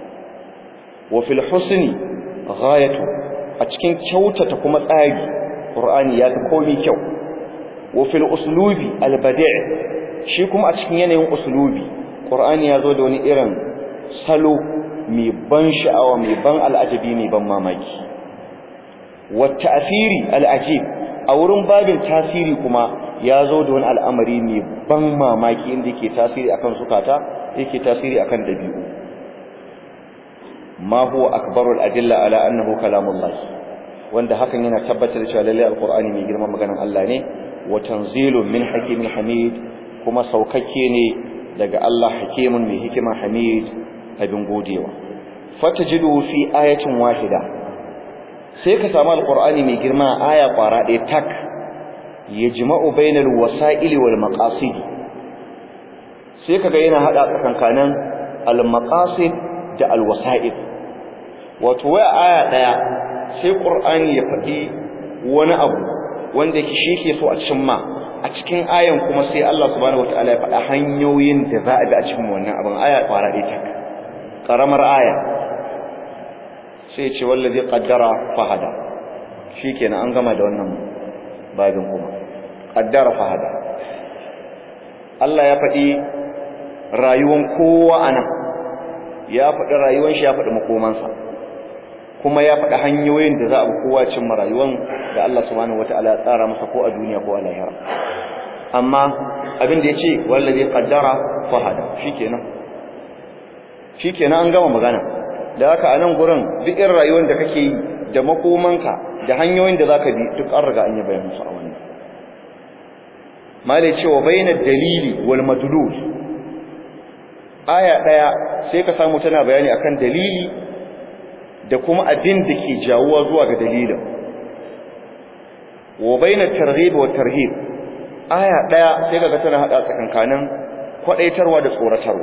wa fil husni ghayatu a cikin kyautata kuma tsari qur'ani ya ta komai kyau wa fil uslubi al badi' shi kuma a cikin yanayin uslubi qur'ani ya zo da wani irin salo mai ban sha'awa mai ban al'ajabi mai ban mamaki wa ta'thiri al ajib a wurin babin tasiri kuma ya zo da wani al'amari mai ban mamaki inda yake tasiri akan sukata yake tasiri akan dabi'u ma huwa akbarul adilla ala annahu kalamullah wanda hakan yana tabbatar cewa lalle alqur'ani mai girman maganar Allah ne wa tanzilun min hakimin hamid kuma saukakke ne daga Allah hakimun mai hikima hamid abin godewa fatajidu fi ayatin wahida sai ka samu alqur'ani mai girma aya kwara ɗaya tak yajma'u bainal wasa'ili wal maqasid sai kaga yana hada tsakankanin al maqasid da al wasa'il wato waya aya daya sai qur'ani ya faɗi wani abu wanda yake shi ke so a cimma a cikin ayan kuma sai Allah subhanahu wataala ya faɗa hanyoyin da za a bi a cikin wannan abin aya kwara ɗaya tak karamar aya sai ce wallazi qaddara fahada shikenan an gama da wannan babin kuma qaddara fahada Allah ya faɗi rayuwan kowa anan ya faɗi rayuwan shi ya faɗi makomansa kuma ya faɗi hanyoyin da za a bi kowa cimma rayuwan da Allah subhanahu wataala ya tsara masa ko a duniya ko a lahira amma abin da yace wallazi qaddara fahada shikenan shikenan an gama magana da haka a nan gurin duk irin rayuwar da kake yi da makomanka da hanyoyin da zaka bi duk an riga an yi bayanin su a wannan malai cewa bayyana dalili wal madlul aya daya sai ka samu tana bayani akan dalili da kuma abin da ke jawuwa zuwa ga dalilin wa bayyana targhib wa tarhib aya daya sai kaga tana hada tsakankanin kwadaitarwa da tsoratarwa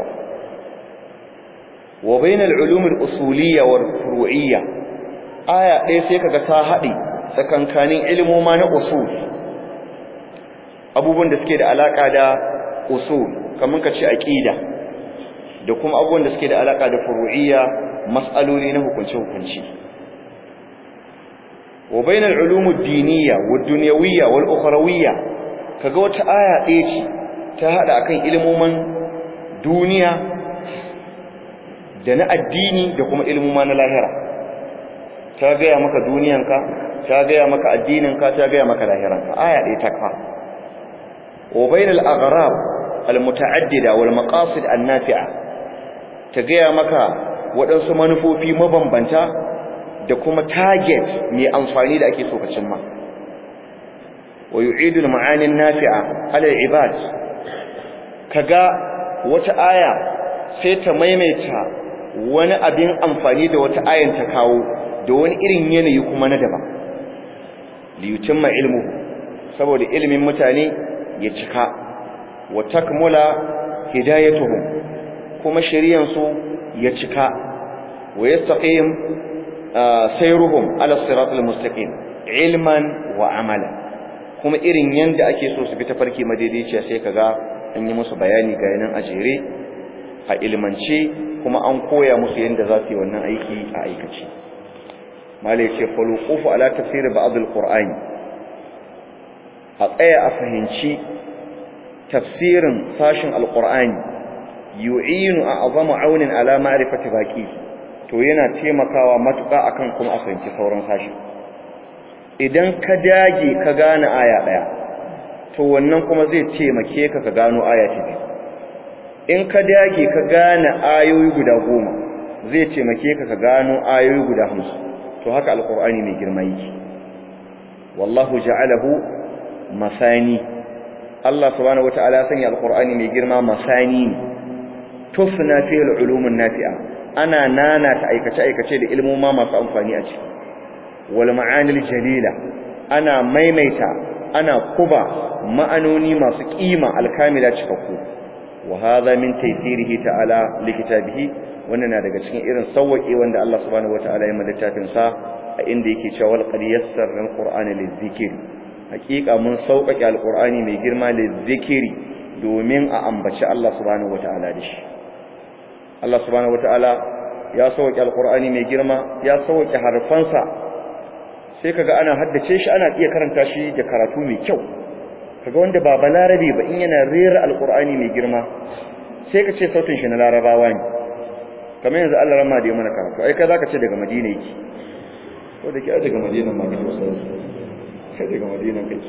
wa bainal ulumul usuliyya wal furu'iyya aya ɗaya sai kaga ta haɗe tsakankanin ilmoma na usul abubuwan da suke da alaka da usul kaman kace aqida da kuma abubuwan da suke da alaka da furu'iyya mas'aloli na hukunce-hukunci wa bainal ulumud diniyya wad dunyawiyya wal ukhrawiyya kaga wata aya ɗaya ce ta hada akan ilmoman duniya da na addini da kuma ilmoma na lahira ta gaya maka duniyanka ta gaya maka addininka ta gaya maka lahiranka aya ɗaya ta ka wa bainal aghrab al muta'addida wal maqasid an nafi'a ta gaya maka waɗansu manufofi mabambanta da kuma target mai amfani da ake so ka cimma wa yu'idu al ma'ani an nafi'a ala al ibad kaga wata aya sai ta maimaita wani abin amfani da wata ayan ta kawo da wani irin yanayi kuma na daban li yutimma ilmu saboda ilimin mutane ya cika wa takmula hidayatuhum kuma shari'an su ya cika wa yastaqim sayruhum ala siratal mustaqim ilman wa amala kuma irin yanda ake so su bi tafarki madaidaiciya sai kaga an yi musu bayani ga yanan ajere a ilmance kuma an koya musu yanda za su yi wannan aiki a aikace malai ce faluqufu ala tafsir ba'd alqur'ani a tsaya a fahimci tafsirin sashin alqur'ani yu'inu a'zamu aunin ala ma'rifati baqi to yana taimakawa matuƙa akan kuma a fahimci sauran sashi idan ka dage ka gane aya daya to wannan kuma zai taimake ka ka gano aya ta biyu in ka dage ka gane ayoyi guda goma zai taimake ka ka gano ayoyi guda hamsin to haka alqur'ani mai girma yake wallahu ja'alahu masani Allah subhanahu wata'ala sanya alqur'ani mai girma masani tufna fi al-ulumun nafi'a ana nana ta aikace aikace da ilmoma masu amfani a ciki wal ma'anil jalila ana maimaita ana kuba ma'anoni masu kima alkamila cikakku wa hadha min taysirihi ta'ala likitabihi wannan na daga cikin irin sauwake wanda Allah subhanahu wataala ya mallaka littafin sa a inda yake cewa wal qad yassarna alqur'ana lizikr hakika mun sauƙaƙe alqur'ani mai girma lizikri domin a ambaci Allah subhanahu wataala da shi Allah subhanahu wataala ya sauƙaƙe alqur'ani mai girma ya sauƙaƙe harfansa sai kaga ana haddace shi ana iya karanta shi da karatu mai kyau kaga wanda ba balarabe ba in yana rera alqur'ani mai girma sai ka ce sautin shi na larabawa ne kamar yanzu Allah rama da ya mana karatu ai kai zaka ce daga Madina yake ko da ke a daga Madina ma kake wasu kai daga Madina kai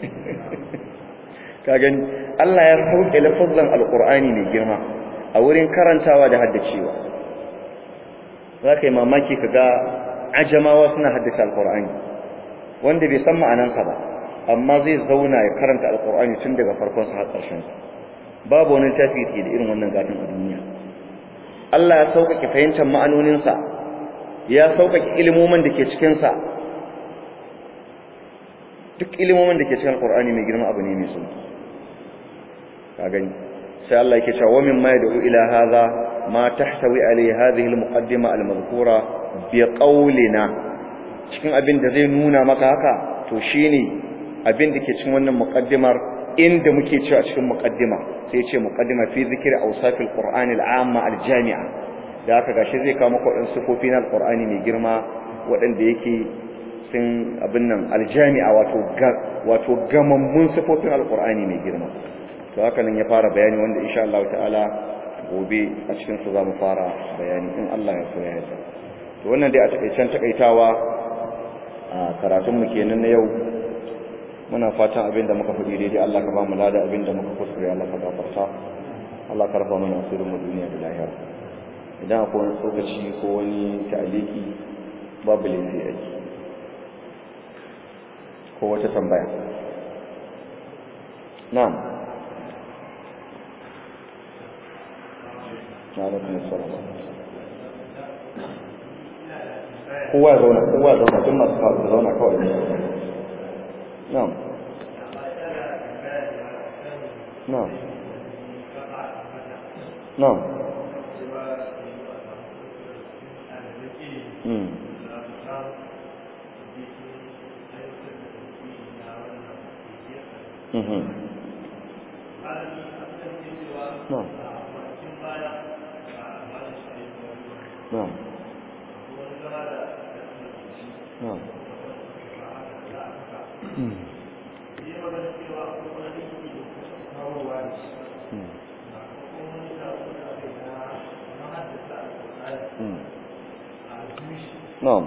ka gani Allah ya sauke lafazan alqur'ani mai girma a wurin karantawa da haddacewa zaka yi mamaki kaga ajamawa suna haddace alqur'ani wanda bai san ma'anansa ba amma zai zauna ya karanta alqur'ani tun daga farkon sa har ƙarshen sa babu wani tafi da irin wannan gadin a duniya Allah ya sauƙaƙe fahimtar ma'anoninsa ya sauƙaƙe ilimomin da ke cikinsa duk ilimomin da ke cikin alƙur'ani mai girma abu ne mai sauƙi ka gani sai Allah yake cewa wa mimma yad'u ila hadha ma tahtawi alayhi hadhihi al-muqaddima al-madhkura bi qawlina cikin abin da zai nuna maka haka to shine abin da ke cikin wannan muqaddimar inda muke cewa cikin muqaddima sai ce muqaddima fi zikri awsafil qur'ani al'amma aljami'a da haka gashi zai kawo maka wadansu sifofi na alqur'ani mai girma waɗanda yake sun abin nan aljami'a wato wato gamammun sifofin alqur'ani mai girma to haka nan ya fara bayani wanda insha Allah ta'ala gobe a cikin su zamu fara bayani in Allah ya so ya yarda to wannan dai a takaicen takaitawa a karatun mu kenan na yau muna fatan abin da muka faɗi daidai Allah ka ba mu lada abin da muka kuskure Allah ka gafarta Allah ka rafa mana asirin mu duniya da lahira idan akwai wani tsokaci ko wani ta'aliki babu laifi a ji ko wata tambaya na'am alaikum assalam kowa zauna kowa zauna tun masu kawo zauna kawai نعم نعم نعم امم mhm na'am na'am na'am na'am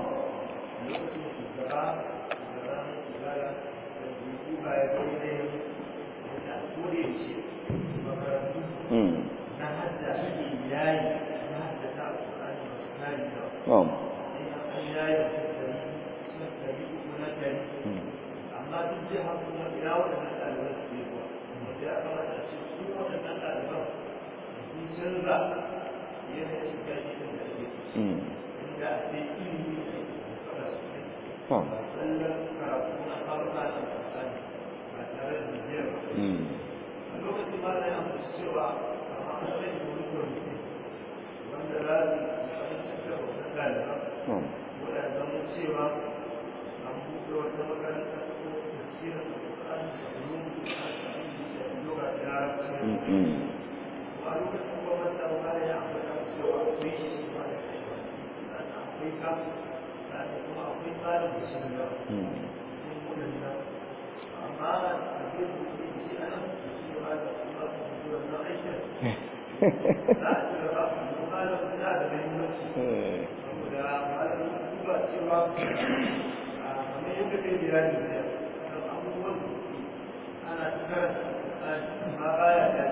Mm. Na'am. Mm. amma duk zai haku na ina waɗannan ɗaliban su ne kuwa wanda ya kamata a ce su waɗannan ɗaliban sun canza yanayin shiga gidan da ake ciki Mm. inda a ce ilimi ne kada su ne Na'am. tsallan karatu na farka da fasani ba tare da biyar ba Mm. a lokacin ma da yana musu cewa amma an sanya wani kwamiti wanda za su fahimtar da wannan ɗaliban Na'am. wadda zama cewa an buɗe wata makaranta ko tafsirin alƙur'ani da ulum da lugha ta larabci Mm. Mm. a lokacin gwamnati da wani ya ambata cewa akwai shi shi ma da kai sannan akwai ka sannan kuma akwai tsarin da shi da Mm. cikin waɗannan amma abin da ke shi a nan shi ba da kuma wannan aikin za a ci gaba kuma da da muhimmanci Eh. saboda malamin duba cewa a kamar yadda kai bayani ne kan abubuwan da suke ana ta karanta amma baya da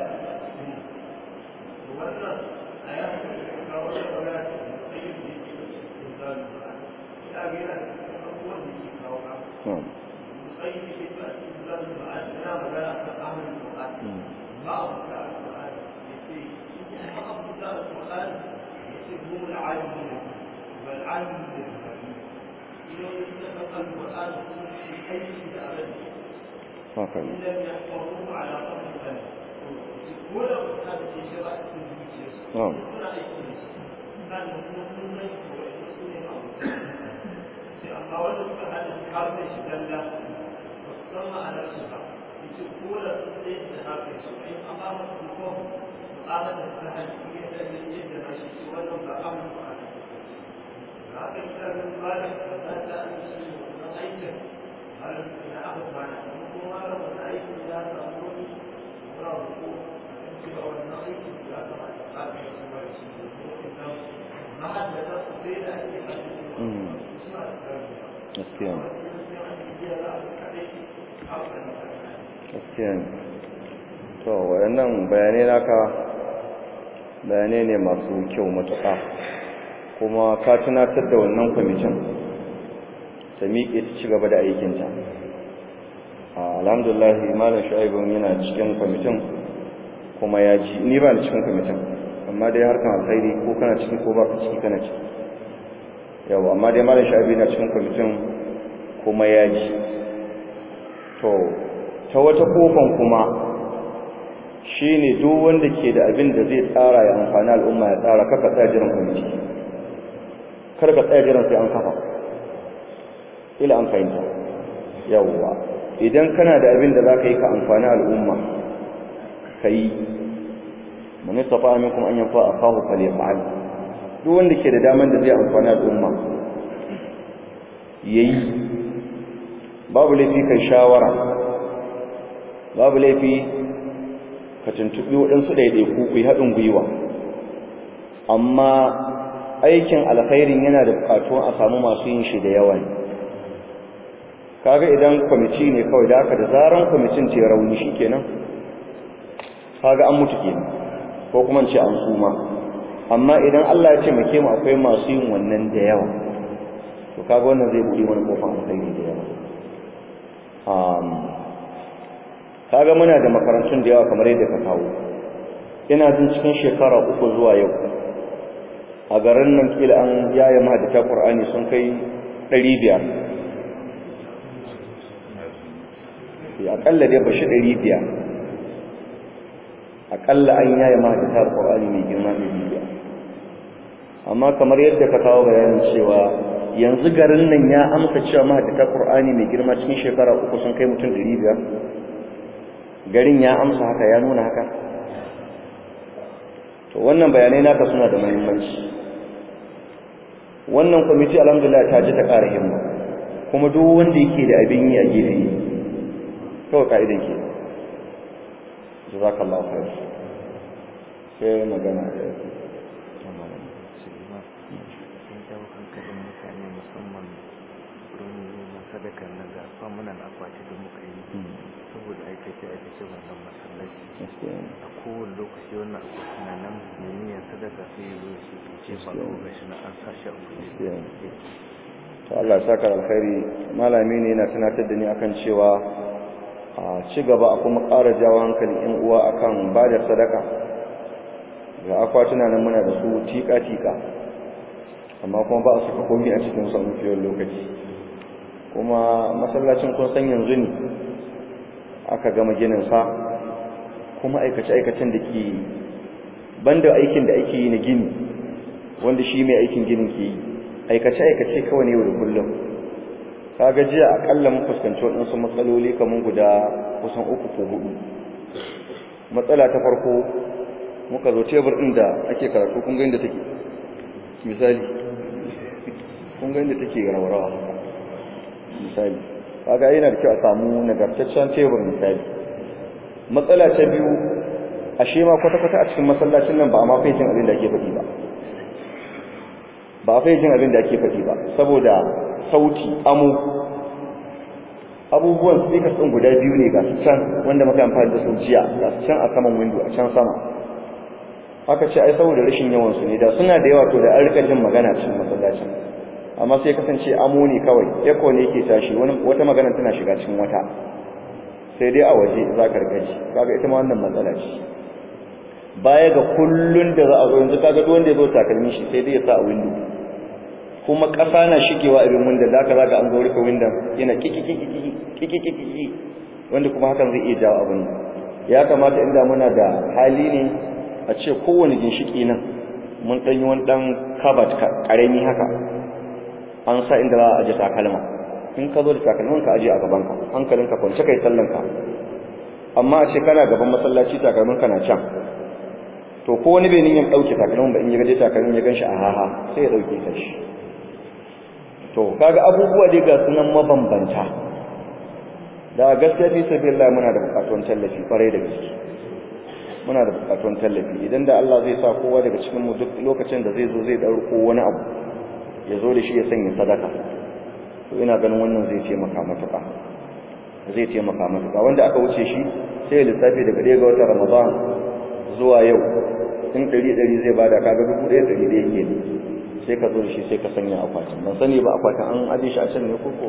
to wannan a ya ga wata magana ta sai da yake cikin zalu ba ina ga yana da abubuwan da ke kawo ka Na'am. sai da ke ta cikin zalu ba ana magana kan amalin Qur'an Mm. ba a buka Qur'an yace in ba a buka Qur'an yace mu al-alimin bal alimin إنه يتفق القرآن في حيث أبدا Haka إن ne. لم يحفظوه على قدر الفن ولا هذا في شرع التنفيذ نعم. ولا أي شيء كان يكون سنة ويكون amma wanda suka hada har da shi dalla ba su san ma'anar su ba yace ko da sun sai da haka su in amma ba su ko mu'amala da ta hali ya da yadda na shi shi wannan ba amma ba haka ita ga bala da ta an shi wannan aikin har ina aka bana kuma har wannan aikin ya samu wani ra ko an ci ba wannan aikin ya kamata a ka shi ba shi ko na haddata su sai da ake hadisi Mm. suna da karfi Gaskiya ne. Gaskiya ne. To, waɗannan bayanai naka bayanai ne masu kyau matuƙa. Kuma ka tunatar da wannan kwamitin ta miƙe ta ci gaba da aikinta. Ah, Alhamdulillah, Malam Shu'aibun yana cikin kwamitin kuma ya ji, ni ba ni cikin kwamitin, amma dai harkan alkhairi ko kana ciki ko ba ka ciki kana ciki. Yau, amma dai Malam Shu'aibu yana cikin kwamitin kuma ya ji. To, ta wata kofan kuma shi ne duk wanda ke da abin da zai tsara ya amfani al'umma ya tsara kaka tsaya jiran kwamiti kar ka tsaya jiran sai an kafa ila an fahimta yawwa idan kana da abin da za ka yi ka amfani al'umma ka yi mani tafa aminkum an yanfa a kawo fale fa'al duk wanda ke da daman da zai amfani al'umma ya yi babu laifi kai shawara babu laifi ka tuntuɓi waɗansu ɗaiɗaiku ku yi haɗin gwiwa amma aikin alkhairin yana da buƙatuwan a samu masu yin shi da yawa ne kaga idan kwamiti ne kawai da haka da zaran kwamitin ce rauni shi kenan kaga an mutu kenan ko kuma ce an suma amma idan Allah ya ce make mu akwai masu yin wannan da yawa to kaga wannan zai buɗe wani kofar alkhairi da yawa kaga muna da makarantun da yawa kamar yadda ka kawo ina jin cikin shekara uku zuwa yau a garin nan kila an yaya mahadata Qur'ani sun kai 500 ya akalla dai bashi 500 akalla an yaya mahadata Qur'ani mai girma mai bibiya amma kamar yadda ka kawo bayanin cewa yanzu garin nan ya amsa cewa mahadata Qur'ani mai girma cikin shekara uku sun kai mutum 500 garin ya amsa haka ya nuna haka to wannan bayanai naka suna da muhimmanci wannan kwamiti alhamdulillah ta ji ta ƙara himma kuma duk wanda yake da abin yi a gefe kawai ka'idan ke jazakallahu khair sai magana da sadakar nan ga famunan akwati da muka yi saboda aikace aikace wannan masallaci a kowane lokaci wannan akwati na nan mai niyyar sadaka sai ya zo shi ce ba ko gashi na an sa shi a kuɗi to Allah ya saka alkhairi malami ne yana tunatar da ni akan cewa a ci gaba a kuma ƙara jawo hankali in uwa akan ba da sadaka ga akwatuna nan muna da su tika tika amma kuma ba a saka komai a cikin su a mafiyar lokaci kuma masallacin kun san yanzu ne aka gama ginin sa kuma aikace aikacen da ke banda aikin da ake yi na gini wanda shi mai aikin ginin ke yi aikace aikace kawai ne yau da kullum kaga jiya akalla mun fuskanci waɗansu matsaloli kamar guda kusan uku ko hudu matsala ta farko muka zo tebur ɗin da ake karatu kun ga inda take misali kun ga inda take raurawa misali kaga yana da kyau a samu nagartaccen tebur misali matsala ta biyu ashe ma kwata-kwata a cikin masallacin nan ba a ma jin abin da ake faɗi ba ba a jin abin da ake faɗi ba saboda sauti amo abubuwan speakers ɗin guda biyu ne ga su can wanda muka amfani da su jiya ga su can a saman window a can sama aka ce ai saboda rashin yawan su ne da suna da yawa to da an rika jin magana cikin masallacin amma sai kasance amo ne kawai echo ne yake tashi wani wata magana tana shiga cikin wata sai dai a waje za ka rika ji kaga ita ma wannan matsala ce baya ga kullun da za a zo yanzu kaga duk wanda ya zo takalmin shi sai dai ya sa a window kuma ƙasa na shigewa abin wanda za ka zaga an zo rufe windon yana kiki wanda kuma hakan zai iya jawo abin ya kamata inda muna da hali ne a ce kowane ginshiki nan mun ɗanyi wani ɗan kabat ƙarami haka an sa inda za a aje takalma in ka zo da takalmin ka aje a gabanka hankalinka kwance kai sallanka amma a ce kana gaban masallaci takalmin ka na can to ko wani bai niyyar ɗauke takalmin ba in ya gaje takalmin ya gan shi a haha sai ya ɗauke ta shi to kaga abubuwa dai ga sunan mabambanta da gaskiya fi sabilillah muna da bukatun tallafi kwarai da gaske muna da bukatun tallafi idan da Allah zai sa kowa daga cikin mu duk lokacin da zai zo zai dauko wani abu ya zo da shi ya sanya sadaka to ina ganin wannan zai taimaka matuƙa zai taimaka matuƙa wanda aka wuce shi sai ya lissafi daga ɗaya ga watan Ramadan zuwa yau in ɗari ɗari zai bada kaga dubu ɗaya ɗari ɗaya ke ne sai ka zo shi sai ka sanya akwatin ban sani ba akwatin an aje shi a can ne koko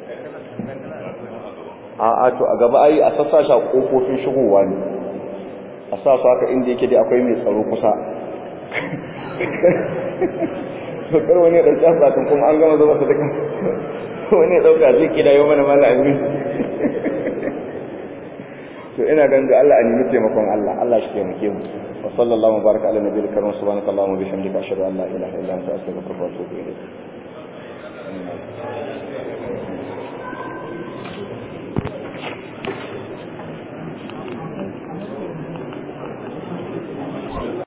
a a to a gaba ai a sassa shi a kofofin shigowa ne a sa su haka inda yake dai akwai mai tsaro kusa to kar wani ya dauki akwatin kuma an gama zuba su duka wani ya dauka zai kida yau mana mala amin to ina ganin da Allah a nemi taimakon Allah Allah shi taimake mu wa sallallahu baraka ala nabiyil karim subhanaka allahumma bihamdika ashhadu an la ilaha illa anta astaghfiruka wa atubu ilayk